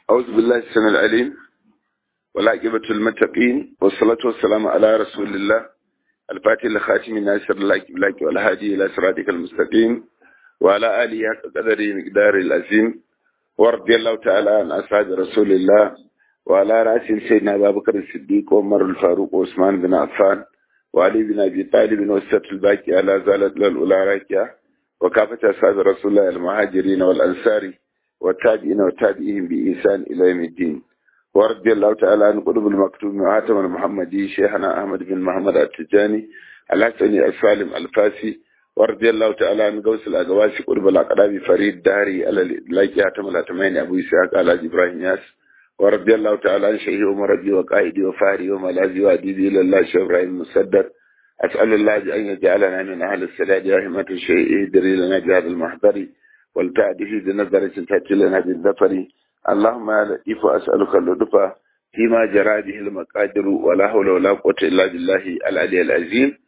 أعوذ بالله السميع العليم والعاقبة المتقين والصلاة والسلام على رسول الله الفاتح لخاتم الناصر لك والهادي إلى صراطك المستقيم وعلى آله حق قدره مقدار العظيم ورضي الله تعالى عن أصحاب رسول الله وعلى رأس سيدنا أبا بكر الصديق وعمر الفاروق وعثمان بن عفان وعلي بن أبي طالب والسبت الباقي على زالت للأولى راكية وكافة أصحاب رسول الله المهاجرين والأنصار والتابعين والتابعين بإحسان إلى يوم الدين ورضي الله تعالى عن قلوب المكتوم وعاتم المحمدي شيخنا أحمد بن محمد التجاني الحسني السالم الفاسي ورضي الله تعالى عن قوس الأقواسي قلوب الأقراب فريد داري على اللاجي عاتم الأتمين أبو إسحاق على إبراهيم ياس ورضي الله تعالى عن شيخي ومربي وقائدي وفاري وملاذي وأديبي إلى الله شيخ إبراهيم مسدد أسأل الله أن يجعلنا من أهل السداد يا همة الشيء ادري لنا بهذا المحضر والتعدي بنظرة تأتي لنا بالظفر اللهم يا لطيف أسألك اللطف فيما جرى به المقادر ولا حول ولا قوة إلا بالله العلي العظيم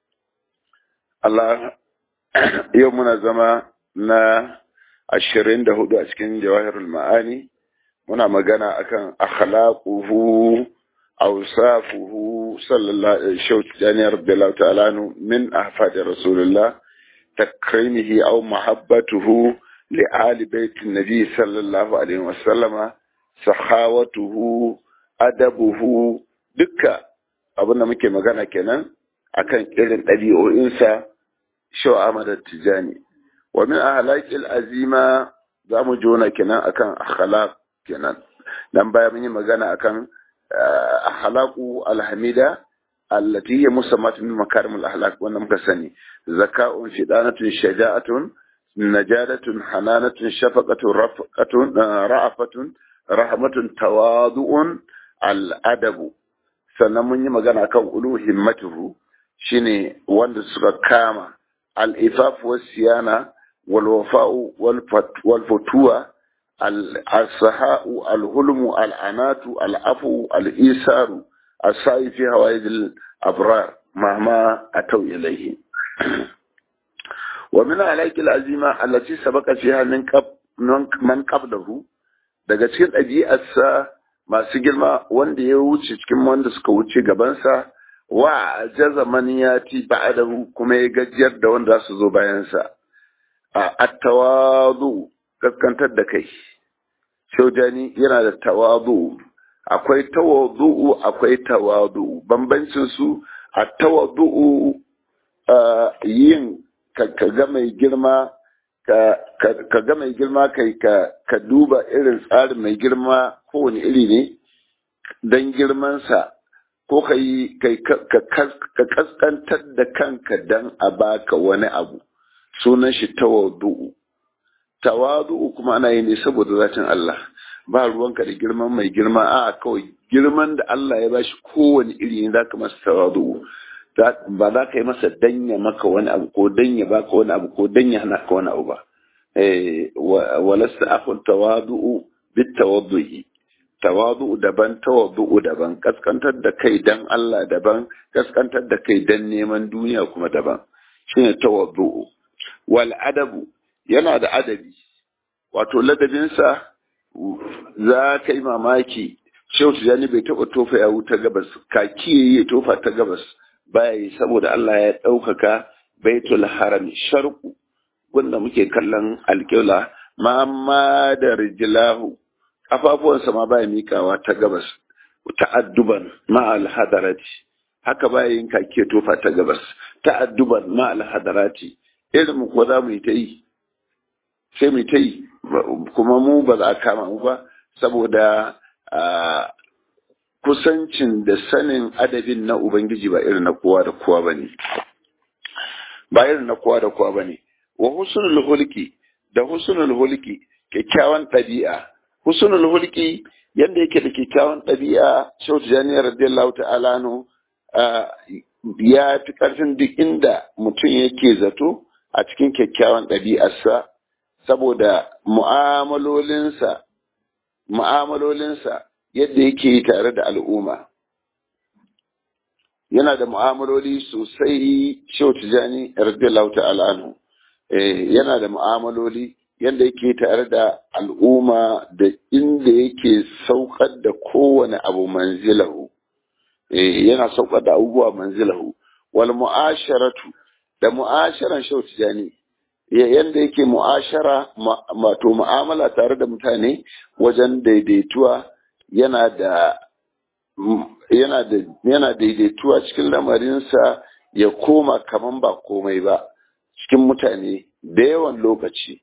الله يومنا زما na ashirin da hudu a cikin jawahirul ma'ani muna magana akan akhlaquhu awsafuhu sallallahu alaihi wa radiyallahu ta'ala min ahfadi rasulullah takrimihi aw mahabbatuhu li ali baitin nabi sallallahu alaihi wa sallama sahawatuhu adabuhu dukka abin da muke magana kenan akan irin ɗabi'o'insa shaw Ahmad Tijani wa min ahlaqil azima za mu jona kenan akan akhlaq kenan dan baya mun yi magana akan akhlaqu alhamida allati hiya musammat min makarim al-akhlaq wannan muka sani zaka'un shidanatun shaja'atun najadatun hananatun shafaqatun rafqatun ra'afatun rahmatun tawadu'un al-adabu sannan mun yi magana kan ulu himmatuhu shine wanda suka kama al-ifaf was-siyana wal-wafa'u wal-futuwa al-saha'u al-hulmu al-anatu al-afu al-isaru السعي في هوائج الأبرار مهما أتوا إليه ومن عليك العزيمة التي سبق فيها من قبل من قبله daga cikin ɗabi'arsa masu girma wanda ya wuce cikin wanda suka wuce gabansa wa jaza man yati ba'dahu kuma ya gajiyar da wanda su zo bayansa a at-tawadu kaskantar da kai shaujani yana da tawadu akwai tawadu'u akwai tawadu bambancin su a tawadu'u yin ka ga mai girma ka ga mai girma kai ka duba irin tsarin mai girma kowane iri ne don girmansa ko ka yi ka kaskantar da kanka don a baka wani abu sunan shi tawadu'u tawadu'u kuma ana yi ne saboda zatin Allah ba ruwanka da girman mai girma a kawai girman da Allah ya bashi kowane iri ne zaka masa tawadu ba za ka yi masa danya maka wani abu ko danya baka wani abu ko danya hana ka wani abu ba walasta akhun tawadu'u bit tawaddu'i tawadu'u daban tawaddu'u daban kaskantar da kai dan Allah daban kaskantar da kai dan neman duniya kuma daban shine tawaddu'u wal adabu yana da adabi wato ladabinsa za ka yi mamaki shehu tijjani bai taɓa tofa ya wuta gabas kaki ya tofa ta gabas baya yi saboda Allah ya ɗaukaka baitul haram sharku wanda muke kallon alƙibla ma da rijilahu ƙafafuwansa ma baya mikawa ta gabas ta'adduban ma alhadarati haka baya yin kaki ya tofa ta gabas ta'adduban ma alhadarati irin ko za mu yi ta yi sai mu ta yi kuma mu ba za a kama mu ba saboda kusancin da sanin adabin na Ubangiji ba irin na kowa da kowa ba ne. Ba irin na kowa da kowa ba ne. Wa husnul hulki da husnul hulki kyakkyawan ɗabi'a. Husnul hulki yadda yake da kyakkyawan ɗabi'a Shautu Janiyar radiyallahu ta'ala no ya fi ƙarfin duk inda mutum yake zato a cikin kyakkyawan ɗabi'arsa saboda mu'amalolinsa mu'amalolinsa yadda yake tare da al'umma yana da mu'amaloli sosai shehu tijani radiyallahu ta'ala anhu yana da mu'amaloli yadda yake tare da al'umma da inda yake saukar da kowane abu manzilahu yana saukar da abubuwa manzilahu wal mu'asharatu da mu'asharan shautijani yadda yake mu'ashara wato mu'amala tare da mutane wajen daidaituwa yana da yana da yana daidaituwa cikin lamarinsa ya koma kaman ba komai ba cikin mutane da yawan lokaci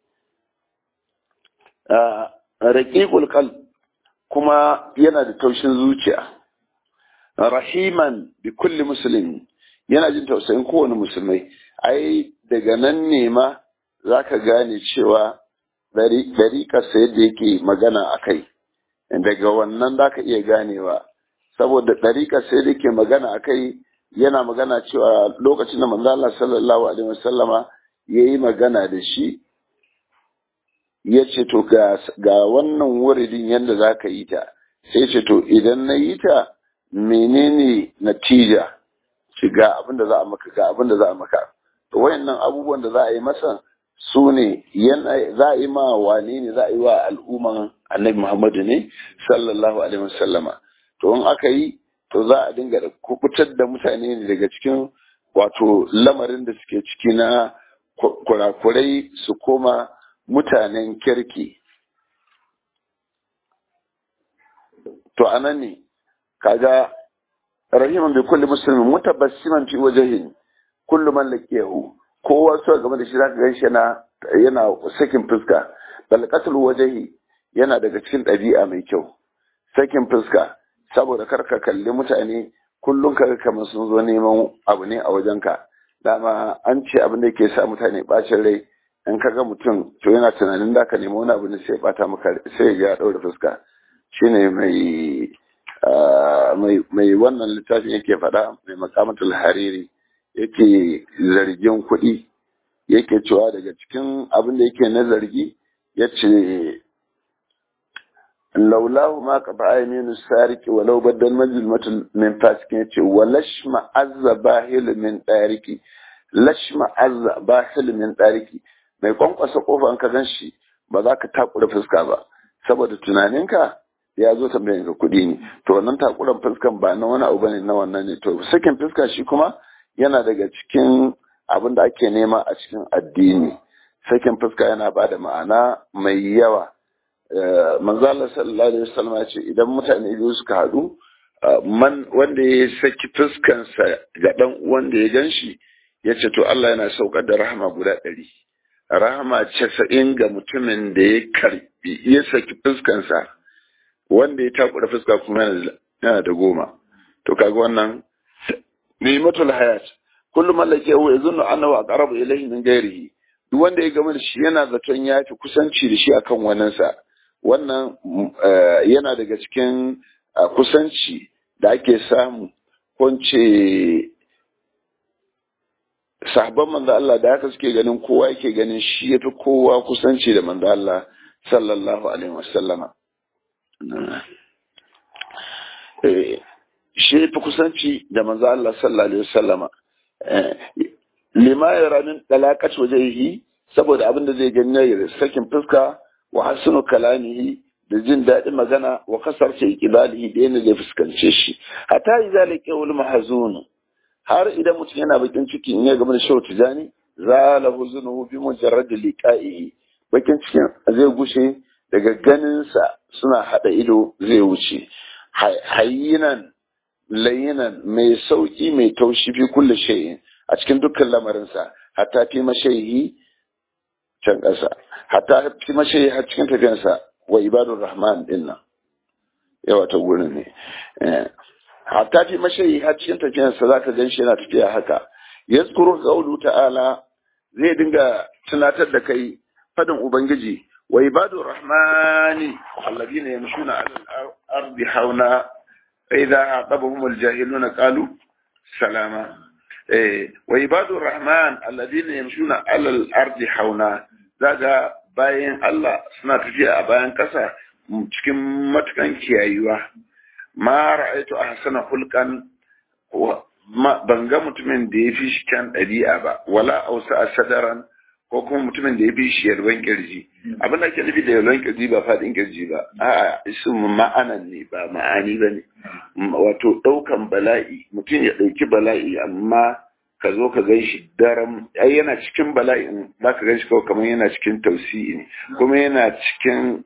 raƙiƙul kal kuma yana da taushin zuciya rahiman bi kulli musulmi yana jin tausayin kowane musulmai ai daga nan ne ma za ka gane cewa ɗariƙarsa yadda yake magana a kai daga wannan za ka iya ganewa saboda ɗariƙarsa yadda yake magana a kai yana magana cewa lokacin da manzo Allah sallallahu alaihi wasallama yayi magana da shi ya ce to ga wannan wuridin yadda za ka yi ta sai ce to idan na yi ta menene natija shi ga abin da za a maka ga abin da za a maka to wayannan abubuwan da za a yi masa su ne za a yi ma wane ne za a yi wa al'umman annabi muhammadu ne sallallahu alaihi wasallama to in aka yi to za a dinga kubutar da mutane ne daga cikin wato lamarin da suke ciki na kurakurai su koma mutanen kirki to anan ne kaga rahiman bi kulli muslimin mutabassiman fi wajhin kullu man laqiyahu kowa so game da shi zaka ganshi yana yana sakin fuska bal qatl wajhi yana daga cikin ɗabi'a mai kyau sakin fuska saboda karka kalli mutane kullum kaga kamar sun zo neman abu ne a wajenka dama an ce abin da yake sa mutane bacin rai in ka ga mutum to yana tunanin da ka nemi wani abu ne sai bata maka sai ya ɗaure fuska shine mai mai wannan littafin yake faɗa mai makamatul hariri yake zargin kuɗi yake cewa daga cikin abin da yake na zargi ya ce laulahu ma ka ba'a minu sariki walau baddal majulmatul min fasikin ya ce wa lashma azza bahil min ɗariki lashma azza bahil min ɗariki mai kwankwasa kofa ka gan shi ba za ka takura fuska ba saboda tunaninka ya zo tambayin ka kuɗi ne to wannan takuran fuskan ba na wani abu bane na wannan ne to sakin fuska shi kuma yana daga cikin abin da ake nema a cikin addini sakin fuska yana ba da ma'ana mai yawa manzo Allah sallallahu alaihi wasallam ya ce idan mutane biyu suka haɗu man wanda ya saki fuskansa ga dan wanda ya ganshi ya ce to Allah yana saukar da rahama guda ɗari rahama casa'in ga mutumin da ya karbi ya saki fuskansa wanda ya takura fuska kuma yana da goma to kaga wannan ni'matul hayat kullum mallake wa yazunnu annahu aqrabu ilayhi min ghairihi duk wanda ya gama da shi yana zaton ya fi kusanci da shi akan waninsa wannan yana daga cikin kusanci da ake samu kunce sahabban manzo Allah da haka suke ganin kowa yake ganin shi yafi kowa kusanci da manzo Allah sallallahu alaihi wasallama shi yafi kusanci da manzo Allah sallallahu alaihi wasallama lima yara min dalaqat wajhihi saboda abin da zai gani ya sakin fuska wa hasunu kalamihi da jin daɗin magana wa kasar ce kibalihi da yana zai fuskance shi hatta yi zalika wal mahzun har idan mutum yana bakin ciki in ya gama da shawar tijani zala huzunuhu bi mujarrad liqa'ihi bakin cikin zai gushe daga ganinsa suna hada ido zai wuce hayyinan layinan mai sauki mai taushi fi kulli shay'in a cikin dukkan lamarinsa hatta fi mashayi can ƙasa hatta fi mashayi har cikin tafiyansa wa ibadun rahman din nan yawa ta gurin ne hatta fi mashayi har cikin tafiyansa za ka gan shi yana tafiya haka yazkuru qawlu ta'ala zai dinga tunatar da kai fadin ubangiji wa ibadur rahmani alladhina yamshuna 'ala al-ardi hauna fa idha aqabahum al-jahiluna qalu salama wa ibadur rahman alladhina yamshuna 'ala al-ardi hauna zaga bayan Allah suna tafiya a bayan kasa cikin matukan kiyayuwa ma ra'aytu ahsana hulqan ban ga mutumin da ya fi shi kyan ɗabi'a ba wala ausa a sadaran ko kuma mutumin da ya bi shi yalwan kirji abin da ake nufi da yalwan kirji ba faɗin kirji ba a'a isu ma'anan ne ba ma'ani ba ne wato ɗaukan bala'i mutum ya ɗauki bala'i amma ka zo ka gan shi daram ai yana cikin bala'in za ka gan shi kawai kamar yana cikin tausi'i ne kuma yana cikin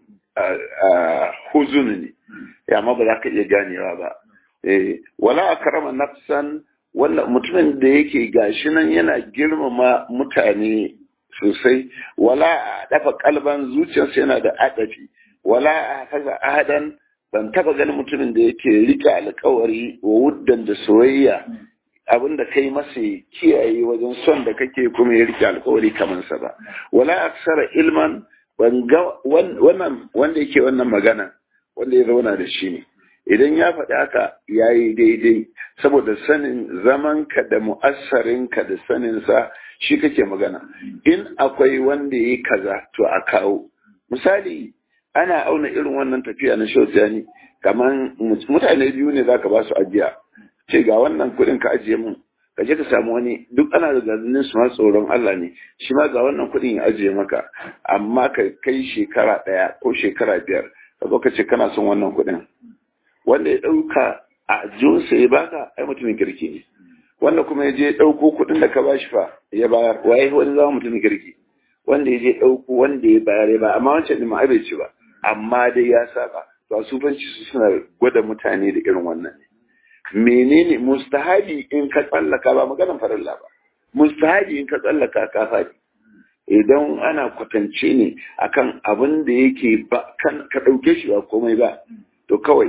huzun ne ya amma ba za ka iya ganewa ba wala a karama nafsan wanda mutumin da yake gashi nan yana girmama mutane sosai wala a dafa kalban zuciyarsa yana da adafi wala a hafaza ahadan ban taba ganin mutumin da yake rike alkawari wa wuddan da soyayya abinda kai masa kiyaye wajen son da kake kuma ya rike alkawari kamar sa ba wala aksara ilman ban ga wannan wanda yake wannan magana wanda ya zauna da shi ne idan ya faɗi haka ya yi daidai saboda sanin zamanka da mu'assarinka da saninsa shi kake magana in akwai wanda ya yi kaza to a kawo misali ana auna irin wannan tafiya na shautani kamar mutane biyu ne za ka ba su ajiya ce ga wannan kuɗin ka ajiye mun ka je ka samu wani duk ana da ganin su ma tsoron Allah ne shi ma ga wannan kuɗin ya ajiye maka amma ka kai shekara ɗaya ko shekara biyar ka zo ka ce kana son wannan kuɗin wanda ya ɗauka a jinsa ya baka ai mutumin kirki ne wanda kuma ya je ɗauko kuɗin da ka ba shi fa ya bayar waye wani zama mutumin kirki wanda ya je ɗauko wanda ya bayar ya bayar amma wancan ɗin ma bai ci ba amma dai ya saba to a sufanci su suna gwada mutane da irin wannan ne menene mustahabi in ka tsallaka ba maganar farilla ba mustahabi in ka tsallaka ka faɗi idan ana kwatance ne akan abin da yake ba kan ka ɗauke shi ba komai ba to kawai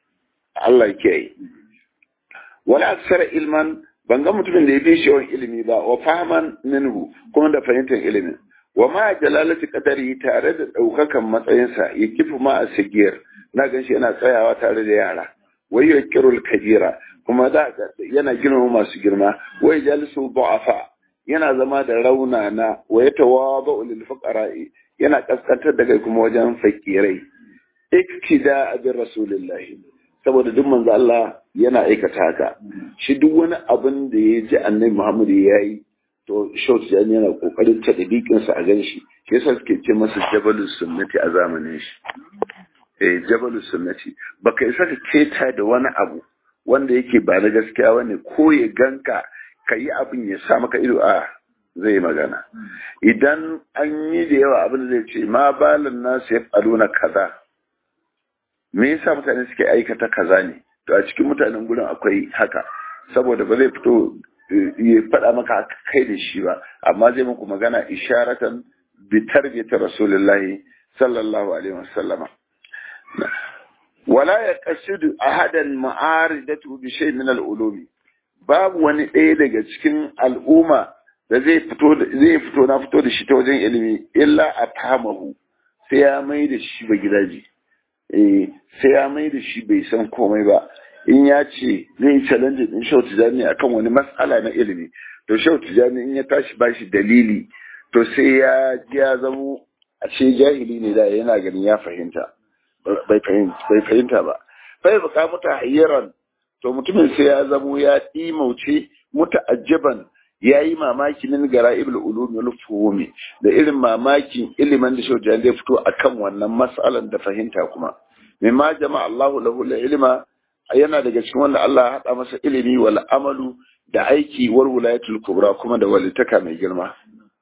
Allah ke yi wala aksara ilman ban ga mutumin da ya fi shi ilimi ba wa fahaman minhu kuma da fahimtar ilimin wa ma jalalati qadari tare da daukakan matsayinsa ya kifu ma a sigiyar na gan shi yana tsayawa tare da yara wai ya kirul kabira kuma da yana girma masu girma wai jalisu du'afa yana zama da raunana wa ya tawadu lil fuqara'i yana kaskantar da kai kuma wajen fakirai iktida bi rasulillahi saboda duk manzo Allah yana aikata haka shi duk wani abin da ya ji annabi Muhammad ya yi to short jani yana kokarin ta dabiqin sa a ganshi shi yasa suke ce masa jabalus sunnati a zamanin shi eh jabalus sunnati baka isa ka keta da wani abu wanda yake ba na gaskiya bane ko ya ganka kayi abin ya sa maka ido a zai magana idan an yi da yawa abin da zai ce ma balan nasu ya na kaza me yasa mutane suke aikata kaza ne to a cikin mutanen gurin akwai haka saboda ba zai fito ya faɗa maka kai da shi ba amma zai muku magana isharatan bi tarbiyati rasulullahi sallallahu alaihi wasallama wala ya qasidu ahadan ma'aridatu bi shay min al-ulumi babu wani ɗaya daga cikin al'umma da zai fito zai fito na fito da shi ta wajen ilimi illa a fahamahu sai ya mai da shi ba gidaje sai ya mai da shi bai san komai ba in ya ce zai yi challenge din shau tijani akan wani matsala na ilimi to shau tijani in ya tashi ba shi dalili to sai ya ji ya zamo a ce jahili ne da yana ganin ya fahimta bai fahimta ba bai buka muta hayyaran to mutumin sai ya zamo ya ɗimauce muta'ajjaban ya yi mamaki min gara ibul ulumi wal fuhumi da irin mamakin ilimin da shaujan zai fito akan wannan mas'alan da fahimta kuma mimma jama'a Allahu lahu ilma yana daga cikin wanda Allah ya hada masa ilimi wal amalu da aiki war wilayatul kubra kuma da walitaka mai girma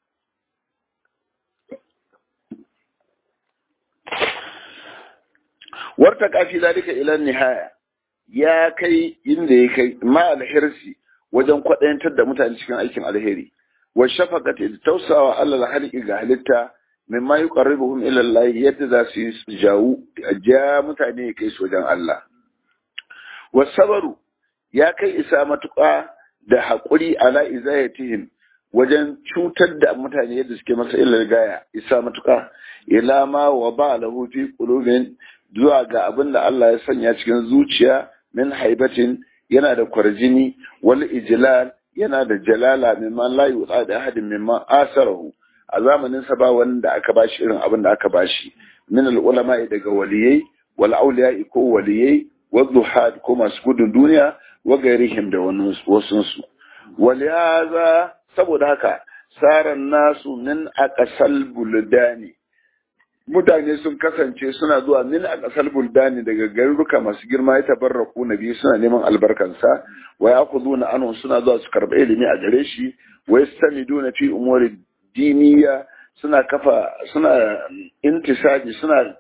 warta kafi zalika ila nihaya ya kai inda ya kai ma alhirsi wajen kwaɗayantar da mutane cikin aikin alheri wa shafaqati da tausawa Allah haliki ga halitta mimma yuqarribuhum ila Allah yadda za su yi jawu ja mutane ya kai su wajen Allah wa sabaru ya kai isa matuƙa da haƙuri ala izayatihim wajen cutar da mutane yadda suke masa illar gaya isa matuƙa ila ma wa ba lahu fi qulubin zuwa ga abin da Allah ya sanya cikin zuciya min haibatin yana da kwarjini wal ijlal yana da jalala mimman la yuqa da ahadin mimman asarahu a zamanin sa ba wanda aka bashi irin abin da aka bashi min al ulama daga waliyai wal awliya ko waliyai wa zuhad ko masu gudun duniya wa gairihim da wasun su waliyaza saboda haka saran nasu min aqsal buldani mutane sun kasance suna zuwa min aqsal buldani daga garuruka masu girma ya tabarraku nabi suna neman albarkansa wa ya'khuduna anhu suna zuwa su karba ilimi a gare shi wa yastamiduna fi umuri diniya suna kafa suna intisaji suna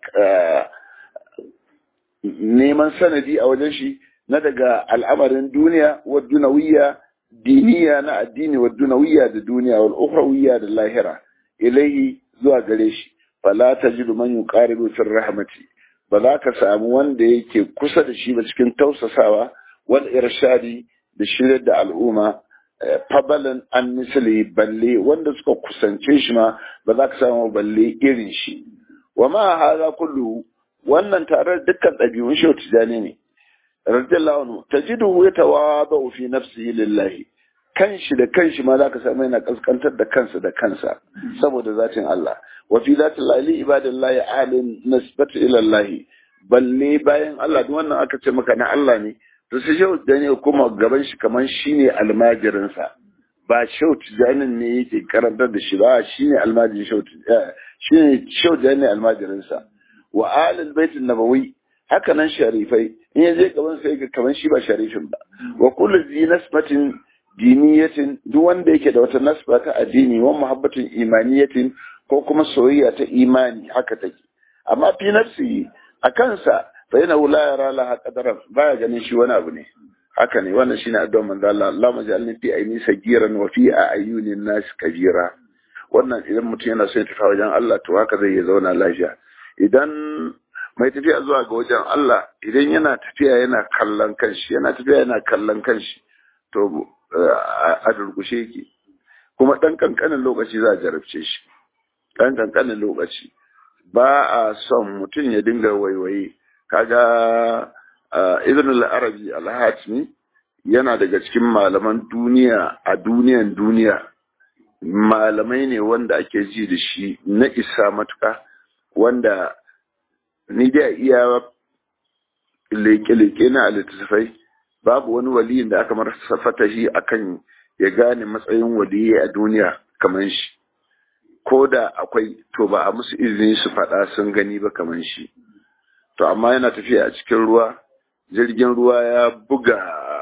neman sanadi a wajen shi na daga al'amarin duniya wa dunawiyya diniya na addini wa dunawiyya da duniya wal ukhrawiyya da lahira ilaihi zuwa gare shi fala tajidu man yuqaribu fi rahmati ba za ka samu wanda yake kusa da shi ba cikin tausasawa wal irshadi da shirya da al'umma fabalan an misali balle wanda suka kusance shi ma ba za ka samu balle irin shi wa ma haza kullu wannan tare dukkan ɗabi'un shi tijani ne radiyallahu anhu tajiduhu yatawadu fi nafsihi lillahi kanshi da kanshi ma zaka samu yana kaskantar da kansa da kansa saboda zatin Allah wa fi zatil lahi ibadallahi alin nisbatu ila Allah balle bayan Allah duk wannan aka ce maka na Allah ne to sai shehu tijani kuma gaban shi kaman shine almajirin sa ba shehu tijanin ne yake karantar da shi ba shine almajirin shehu shine shehu tijani almajirin sa wa alil baitin nabawi haka nan sharifai in ya je gaban sai ga kaman shi ba sharifin ba wa kullu zi nasbatin diniyatin duk wanda yake da wata nasba ta addini wa muhabbatin imaniyatin ko kuma soyayya ta imani haka take amma fi nafsi a kansa fa yana la yara la qadaran baya ganin shi wani abu ne haka ne wannan shine addu'ar manzo Allah Allahumma ja'alni fi aini sagiran wa fi ayunin nas kabira wannan idan mutum yana so ya tafi wajen Allah to haka zai zauna lafiya idan mai tafiya zuwa ga wajen Allah idan yana tafiya yana kallon kanshi yana tafiya yana kallon kanshi to a durkushe yake kuma ɗan ƙanƙanin lokaci za a jarabce shi ɗan ƙanƙanin lokaci ba a son mutum ya dinga waiwaye kaga ibn al-arabi al-hatimi yana daga cikin malaman duniya a duniyan duniya malamai ne wanda ake ji da shi na isa matuka wanda ni da iya leke-leke na littattafai babu wani waliyin da aka marasa fatahi akan ya gane matsayin waliyi a duniya kamar shi ko da akwai to ba a musu izini su faɗa sun gani ba kamar shi to amma yana tafiya a cikin ruwa jirgin ruwa ya buga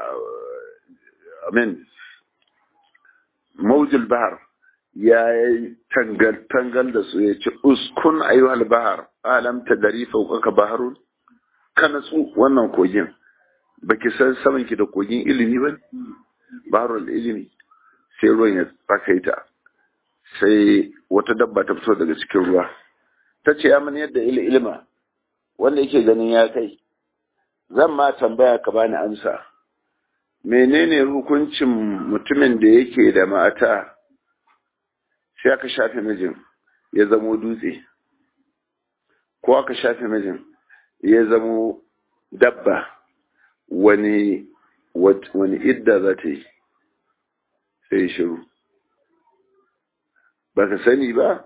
amin maujul bahar ya yi tangal da su ya ce uskun ayyuhal bahar alam ta dari fauƙaka baharun ka natsu wannan kogin baki san saman ki da kogin ilimi ba baharul ilimi sai ruwan ya tsakaita sai wata dabba ta fito daga cikin ruwa ta ce ya mani yadda ilima wanda yake ganin ya kai zan ma tambaya ka bani amsa menene hukuncin mutumin da yake da mata sai aka shafe mijin ya zamo dutse ko aka shafe mijin ya zamo dabba wani wani idda za ta yi sai shiru ba ka sani ba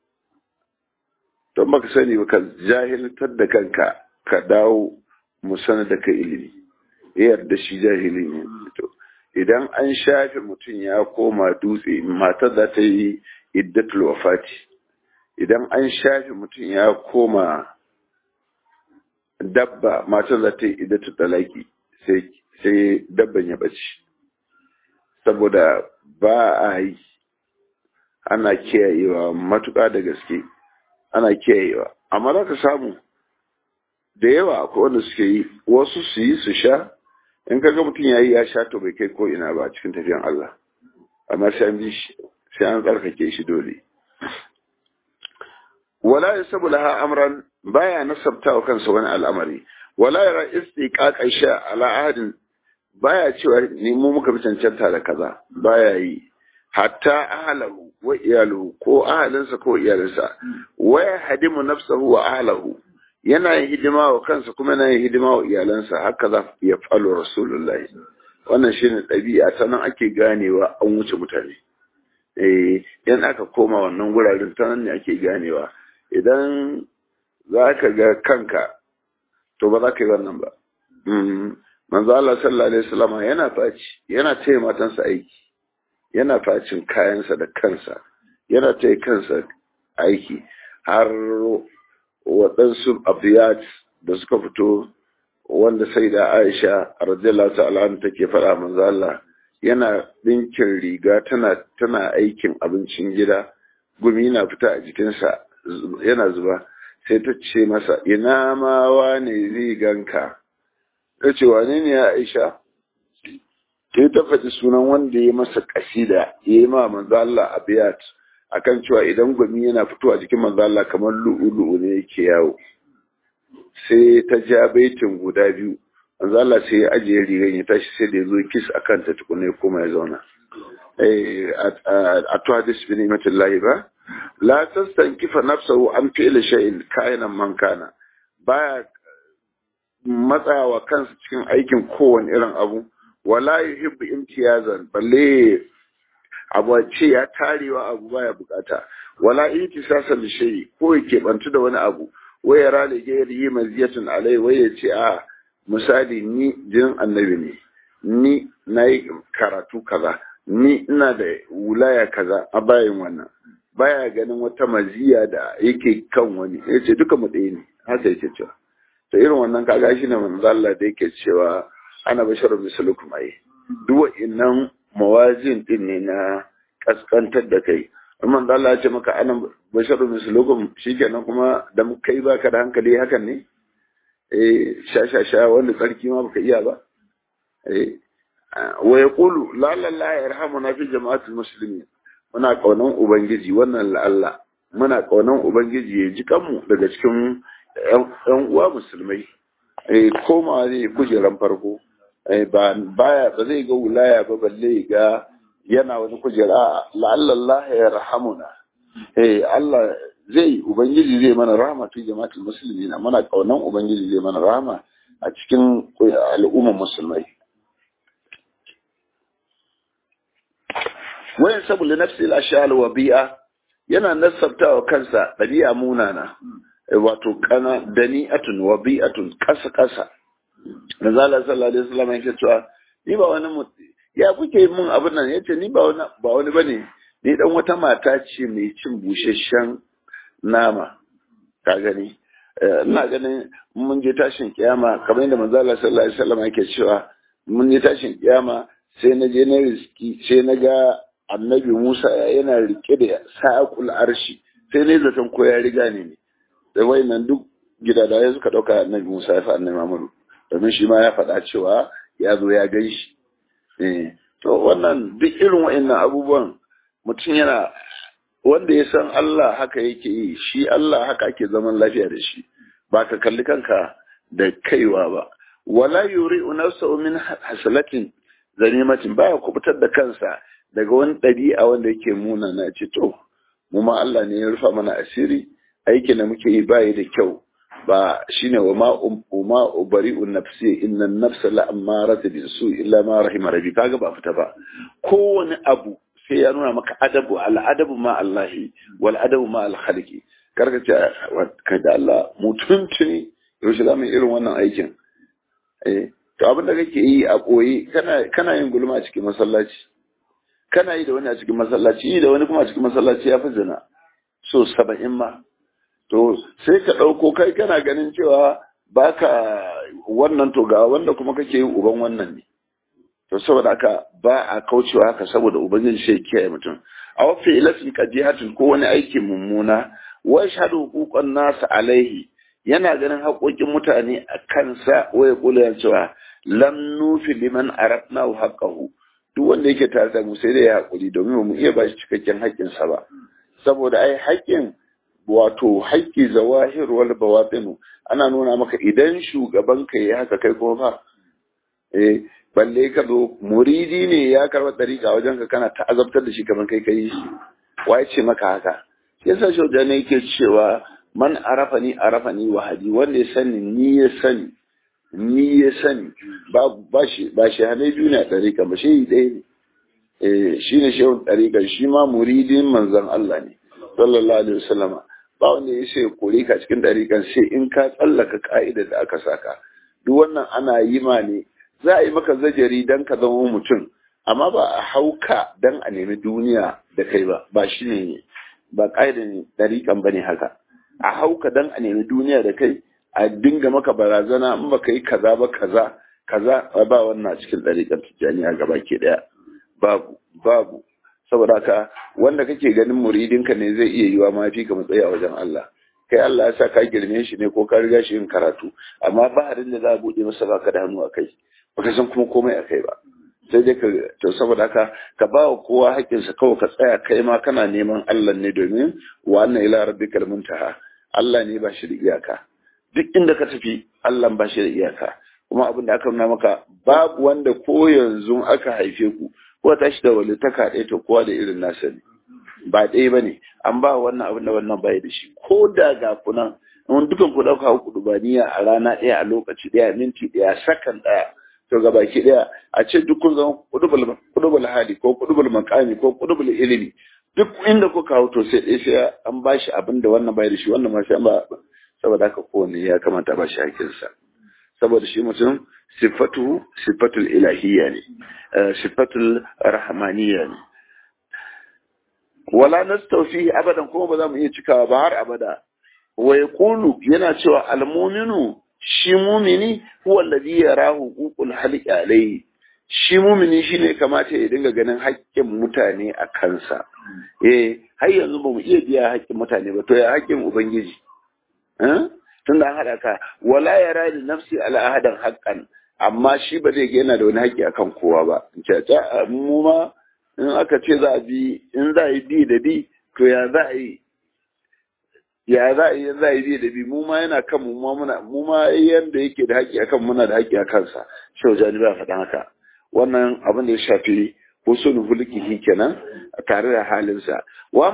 don ba ka sani ba ka jahiltar da kanka ka dawo musana da ka ilimi yarda shi jahili ne idan an shafe mutum ya koma dutse matar za ta yi iddatul wafati idan an shafe mutum ya koma dabba matar za ta yi iddatul talaki sai dabban ya bace saboda ba a yi ana kiyayewa matuƙa da gaske ana kiyayewa amma za ka samu da yawa akwai wanda suke yi wasu su yi su sha in ka ga mutum ya yi ya sha to bai kai ko ina ba cikin tafiyan Allah amma sai an bi shi sai an tsarkake shi dole wala yasabu laha amran baya nasabta wa kansa wani al'amari wala yara istiqaqa sha ala ahadin baya cewa ni mu muka fi cancanta da kaza baya yi hatta ahlahu wa iyaluhu ko ahalinsa ko iyalinsa wa yahdimu nafsahu wa ahlahu yana yin hidima wa kansa kuma yana yin hidima wa iyalansa haka za ya falo rasulullahi wannan shine ɗabi'a ta nan ake ganewa an wuce mutane eh yan aka koma wannan guraren ta nan ne ake ganewa idan za ka ga kanka to ba za ka yi wannan ba manzo Allah sallallahu alaihi wasallam yana faci yana taya matansa aiki yana facin kayansa da kansa yana ta kansa aiki har waɗansu abiyat da suka fito wanda sai da aisha radiyallahu ta'ala take faɗa manzo Allah yana ɗinkin riga tana tana aikin abincin gida gumi na fita a jikinsa yana zuba sai ta ce masa ina ma wane zai ganka ta ce wane ne ya aisha sai ta faɗi sunan wanda ya masa kasida ya yi ma manzo Allah abiyat akan cewa idan gumi yana fito a jikin manzo Allah kamar lu'ulu'u ne yake yawo sai ta ja baitin guda biyu manzo Allah sai ya ajiye rigan ya tashi sai da ya zo kis akan ta tukune kuma ya zauna eh a to hadis bi ni'matillahi ba la tastankifa nafsahu an fi'li shay'in ka'inan man kana baya matsawa kansa cikin aikin kowane irin abu wala yuhibbu imtiyazan balle abu ce ya tarewa abu baya bukata wala itisasan shay ko yake bantu da wani abu waya rale gairi yi maziyatun alai waya ce a misali ni jinin annabi ne ni nayi karatu kaza ni ina da wulaya kaza a bayan wannan baya ganin wata maziya da yake kan wani yace duka mu ɗaya ne haka yake cewa to irin wannan kaga shi ne manzo Allah da yake cewa ana basharu misalukum ai duk wa'annan mawazin din ne na kaskantar da kai amma da Allah ya ce maka ana basharu misalukum shikenan kuma da kai baka da hankali hakan ne eh sha sha sha wanda tsarki ma baka iya ba eh wa yaqulu la la la yarhamuna fi jama'atul muslimin muna kaunan ubangiji wannan Allah muna kaunan ubangiji ya ji kanmu daga cikin yan uwa musulmai eh koma zai kujeran farko ba baya ba zai ga wulaya ba balle ga yana wani kujera la'allallah ya rahamuna eh Allah zai ubangiji zai mana rahama fi jama'atul muslimina muna kaunan ubangiji zai mana rahama a cikin al'umman musulmai wayan sabu li nafsi al-ashal wa bi'a yana nasabtawa kansa dabi'a munana wato kana dani'atun wa bi'atun kasa kasa Nazala sallallahu alaihi wasallam yake cewa ni ba wani ya kuke mun abin nan yace ni ba wani ba wani bane ni dan wata mata ce mai cin busasshen nama ka gani ina ganin mun je tashin kiyama kamar yadda manzo Allah sallallahu alaihi wasallam yake cewa mun je tashin kiyama sai na je na riski sai na ga annabi Musa yana rike da sa'aqul arshi sai ne zaton ko ya riga ne ne da wayannan duk gidadaye suka dauka annabi Musa ya fa annabi Muhammadu domin shi ma ya faɗa cewa ya zo ya gan shi to wannan duk irin wa'annan abubuwan mutum yana wanda ya san Allah haka yake yi shi Allah haka ake zaman lafiya da shi ba ka kalli kanka da kaiwa ba wala yuri nafsahu min hasalatin zanimatin baya kubutar da kansa daga wani ɗabi'a wanda yake muna na ce to mu ma Allah ne ya rufa mana asiri aikin da muke yi bayi da kyau ba shine wa ma ma ubari'u nafsi inna nafsa la amaratu bi su illa ma rahima rabbi kaga ba fita ba kowane abu sai ya nuna maka adabu al adabu ma Allah wal adabu ma al khaliqi karka ce kai da Allah mutuntuni yaushe za mu irin wannan aikin eh to abin da kake yi a koyi kana kana yin gulma a cikin masallaci kana yi da wani a cikin masallaci yi da wani kuma a cikin masallaci ya fi zina so saba'in ma to sai ka ɗauko kai kana ganin cewa baka wannan to ga wanda kuma kake yin uban wannan ne to saboda haka ba a kaucewa haka saboda ubangiji sai kiyaye mutum a wafi ilatin qadihatin ko wani aikin mummuna wa shahadu huquqan nas alaihi yana ganin haƙoƙin mutane a kansa waya kula cewa lam nufi liman aratna haqqahu duk wanda yake tare da mu sai dai ya haƙuri domin ba mu iya ba shi cikakken haƙƙinsa ba saboda ai haƙƙin wato haƙƙi zawahir wal bawatinu ana nuna maka idan shugaban ka yi haka kai kuma fa eh balle ka zo muridi ne ya karɓa ɗariƙa wajen ka kana ta'azabtar da shi kamar kai kai shi waye ce maka haka yasa shauja ne yake cewa man arafa ni arafa ni wahadi wanda ya sani ni ya sani ni ya sani ba ba shi ba shi hane biyu ne a ɗariƙa ba shi ɗaya ne eh shi ne shehun ɗariƙa shi ma muridin manzon Allah ne sallallahu alaihi wasallama ba wanda ya sai kore ka cikin ɗariƙan sai in ka tsallaka ka'idar da aka saka duk wannan ana yi ma ne za a yi maka zajari dan ka zama mutum amma ba a hauka dan a nemi duniya da kai ba ba shi ne ba ƙa'idan ɗariƙan ba ne haka a hauka dan a nemi duniya da kai a dinga maka barazana in ba ka yi kaza ba kaza kaza ba wannan cikin ɗariƙan tijjaniya gaba ke ɗaya babu babu saboda haka wanda kake ganin muridinka ne zai iya yiwa ma fi ka matsayi a wajen Allah kai Allah ya sa ka girme shi ne ko ka riga shi yin karatu amma ba harin da za a buɗe masa baka da hannu a kai baka san kuma komai a kai ba sai dai ka to saboda haka ka ba wa kowa haƙƙinsa kawai ka tsaya kai ma kana neman Allah ne domin wa anna ila rabbikal muntaha Allah ne ba shi da iyaka duk inda ka tafi Allah ba shi da iyaka kuma abin da aka nuna maka babu wanda ko yanzu aka haife ku ko tashi da walitaka ɗaya to kowa da irin nasa ne ba ɗaya ba ne an ba wannan abin da wannan bai da shi ko da ga kunan in dukan ku ɗauka ku dubaniya a rana ɗaya a lokaci ɗaya minti ɗaya sakan ɗaya to ga baki ɗaya a ce duk kun zama kudubul hali ko kudubul makami ko kudubul ilimi duk inda kuka hau to sai ɗaya sai an ba shi abin da wannan bai da shi wannan ma sai an ba saboda haka kowane ya kamata ba shi hakinsa saboda shi mutum sifatu sifatul ilahiyya ne sifatul rahmaniyya ne wala nastawfi abadan kuma ba za mu iya cikawa ba har abada wa yaqulu yana cewa almu'minu shi mumini huwa alladhi yarahu huququl halqi alayhi shi mumini shine kamata ya dinga ganin haƙƙin mutane a kansa eh har yanzu ba mu iya biya haƙƙin mutane ba to ya haƙƙin ubangiji tunda an haɗa ka wala yara li nafsi ala ahadan haqqan amma shi ba zai ga yana da wani haƙƙi akan kowa ba caca mu ma in aka ce za a bi in za a yi bi da bi to ya za a yi ya za a yi za a yi bi da bi mu ma yana kan mu ma muna mu ma yanda yake da haƙƙi akan muna da haƙƙi a kansa shau jani ba faɗan haka wannan abin da ya shafi husnul hulkihi kenan tare da halinsa wa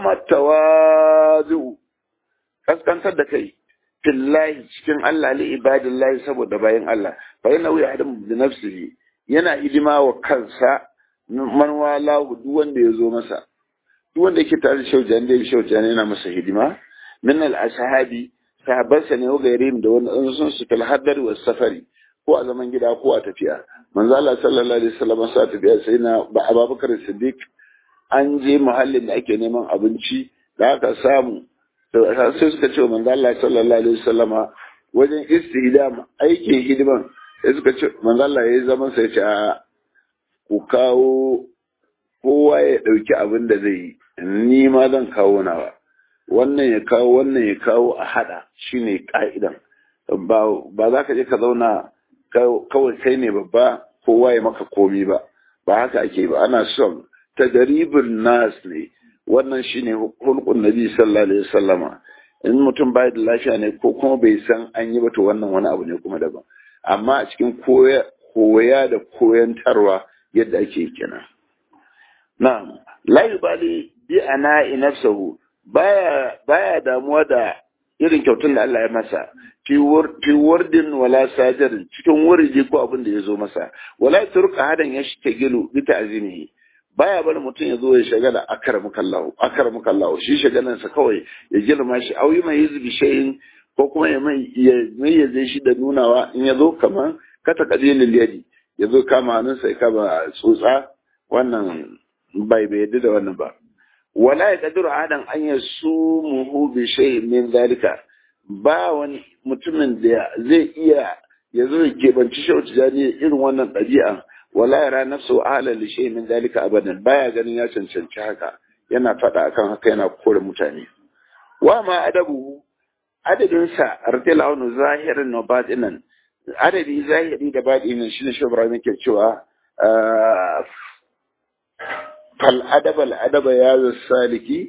matawazu kaskantar da kai fillahi cikin Allah li ibadillahi saboda bayan Allah fa yana wuya adam da nafsihi yana hidima wa kansa man wala duk wanda ya zo masa duk wanda yake tare da shaujan da shaujan yana masa hidima min al ashabi sahabbansa ne wa gairin da wani sun su fil hadar wa safari ko a zaman gida ko a tafiya manzo Allah sallallahu alaihi wasallam sa tafiya sai na Abubakar Siddiq an je muhallin da ake neman abinci da aka samu sai suka ce manzo Allah sallallahu alaihi wasallama wajen istihdam aikin hidiman sai suka ce manzo Allah yayi zaman sai ce a ku kawo kowa ya dauki abin da zai yi ni ma zan kawo nawa wannan ya kawo wannan ya kawo a hada shine ka'idan ba ba za ka je ka zauna kawai kai ne babba kowa ya maka komi ba ba haka ake ba ana son tadaribin nas ne wannan shine hulkun nabi sallallahu alaihi wasallama in mutum bai da lafiya ne ko kuma bai san an yi ba to wannan wani abu ne kuma daban amma a cikin koya koya da koyantarwa yadda ake kenan na'am la yubali bi ana nafsuhu baya baya damuwa da irin kyautun da Allah ya masa fi wardin wala sajar cikin wuriji ko abin da ya zo masa wala turka hadan ya shi gilu bi ta'zimihi baya bari mutum ya zo ya shagala akar mukallahu akar mukallahu shi shagalan sa kawai ya girma shi auyi mai yizbi shayin ko kuma ya mai ya zai shi da nunawa in ya zo kaman kata kadilil yadi ya zo kama hannunsa ya kama tsotsa wannan bai bai yadda da wannan ba wala ya kadiru adan an ya su muhu bi shayin min zalika ba wani mutumin da zai iya ya zo ya keɓanci shauci jani irin wannan ɗabi'a wala yara nafsu ahla li shay min dalika abadan baya ganin ya cancanci haka yana faɗa akan haka yana kore mutane wa ma adabu adadin sa radiyallahu anhu zahirin wa batinan adadi zahiri da batinin shine shi Ibrahim yake cewa fal adab al adaba ya saliki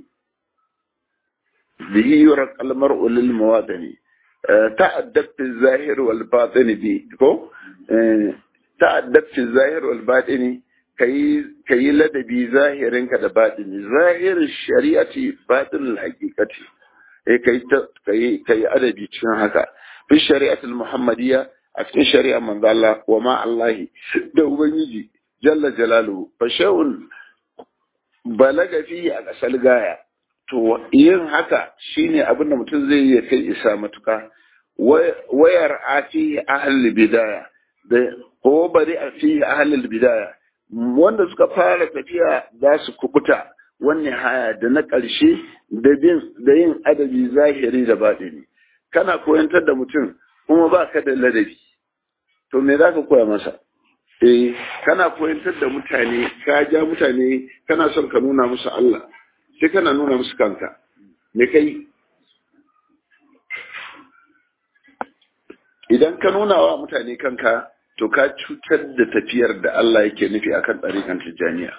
bihi yuraq al mar'u lil mawadani ta'addab fi zahir wal batin bi ko ta'addab fi zahir wal batini kayi kayi ladabi zahirinka da batini zahir shari'ati batin al haqiqati eh kai kai kai adabi cikin haka fi shari'atul muhammadiyya a cikin shari'ar manzo Allah wa ma Allah da ubangiji jalla jalaluhu fa shay'un balaga fi a kasal gaya to yin haka shine abin da mutum zai yi kai isa matuka wayar a fi ahlul bidaya da ko bari a fi ahlul bidaya wanda suka fara tafiya za su kubuta wannan haya da na ƙarshe da bin da yin adabi zahiri da baɗini kana koyantar da mutum kuma ba ka da ladabi to me za ka koya masa eh kana koyantar da mutane ka ja mutane kana son ka nuna musu Allah sai kana nuna musu kanka me kai idan ka nuna wa mutane kanka to ka cutar da tafiyar da Allah yake nufi akan ɗarikan tijjaniya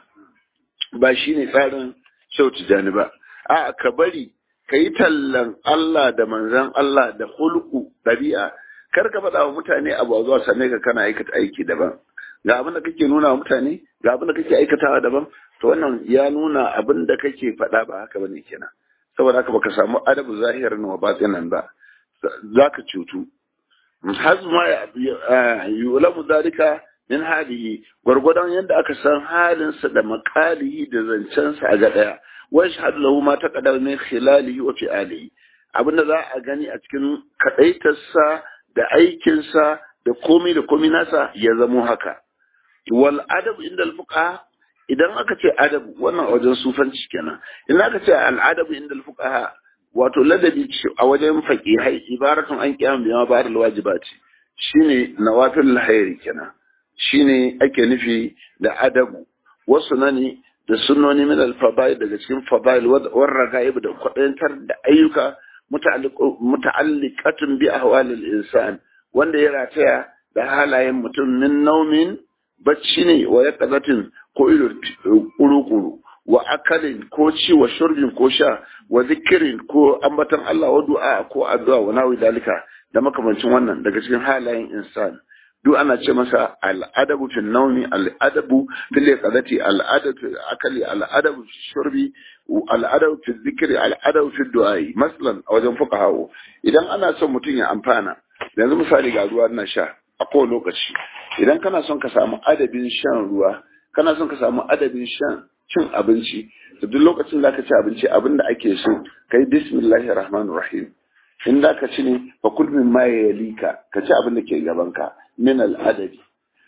ba shi ne tsarin shau tijjani ba a ka bari ka yi tallan Allah da manzan Allah da hulku ɗabi'a kar ka faɗa wa mutane abu a zuwa same ka kana aikata aiki daban ga abin da kake nuna wa mutane ga abin da kake aikatawa daban to wannan ya nuna abin da kake faɗa ba haka bane kenan saboda haka baka samu adabu zahirin wa batinan ba zaka cutu hazma yulamu dalika min halihi gwargwadon yadda aka san halinsa da makalihi da zancensa a ga daya wai shahadu lahu ma taqaddama min khilalihi wa fi'alihi abinda za a gani a cikin kadaitarsa da aikinsa da komai da komai nasa ya zamo haka wal adab inda al fuqaha idan aka ce adab wannan wajen sufanci kenan idan aka ce al adab inda al fuqaha wato ladabi a wajen faqihai ibaratun an qiyam bima ba'da al wajibati shine nawafil hayri kenan shine ake nufi da adabu wasu nani da sunnoni min al fadail daga cikin fadail war ragaib da kwadantar da ayyuka muta'alliqatun bi ahwal al insan wanda ya rataya da halayen mutum min naumin bacci ne wa yaqazatin ko ido kuru-kuru wa akalin ko ci wa shurbin ko sha wa zikirin ko ambatan Allah wa du'a ko addu'a wa nawi dalika da makamancin wannan daga cikin halayen insan duk ana ce masa al'adabu fi naumi al'adabu fi liqadati al'adabu fi akali al'adabu fi shurbi al'adabu fi zikri al'adabu fi du'ai masalan a wajen fuqaha idan ana son mutum ya amfana yanzu misali ga ruwa na sha a kowane lokaci idan kana son ka samu adabin shan ruwa kana son ka samu adabin shan cin abinci da duk lokacin da ka ci abinci abin da ake so kai bismillahir rahmanir rahim in da ka ci ne fa kul min ma yalika ka ci abin da ke gaban ka min al adabi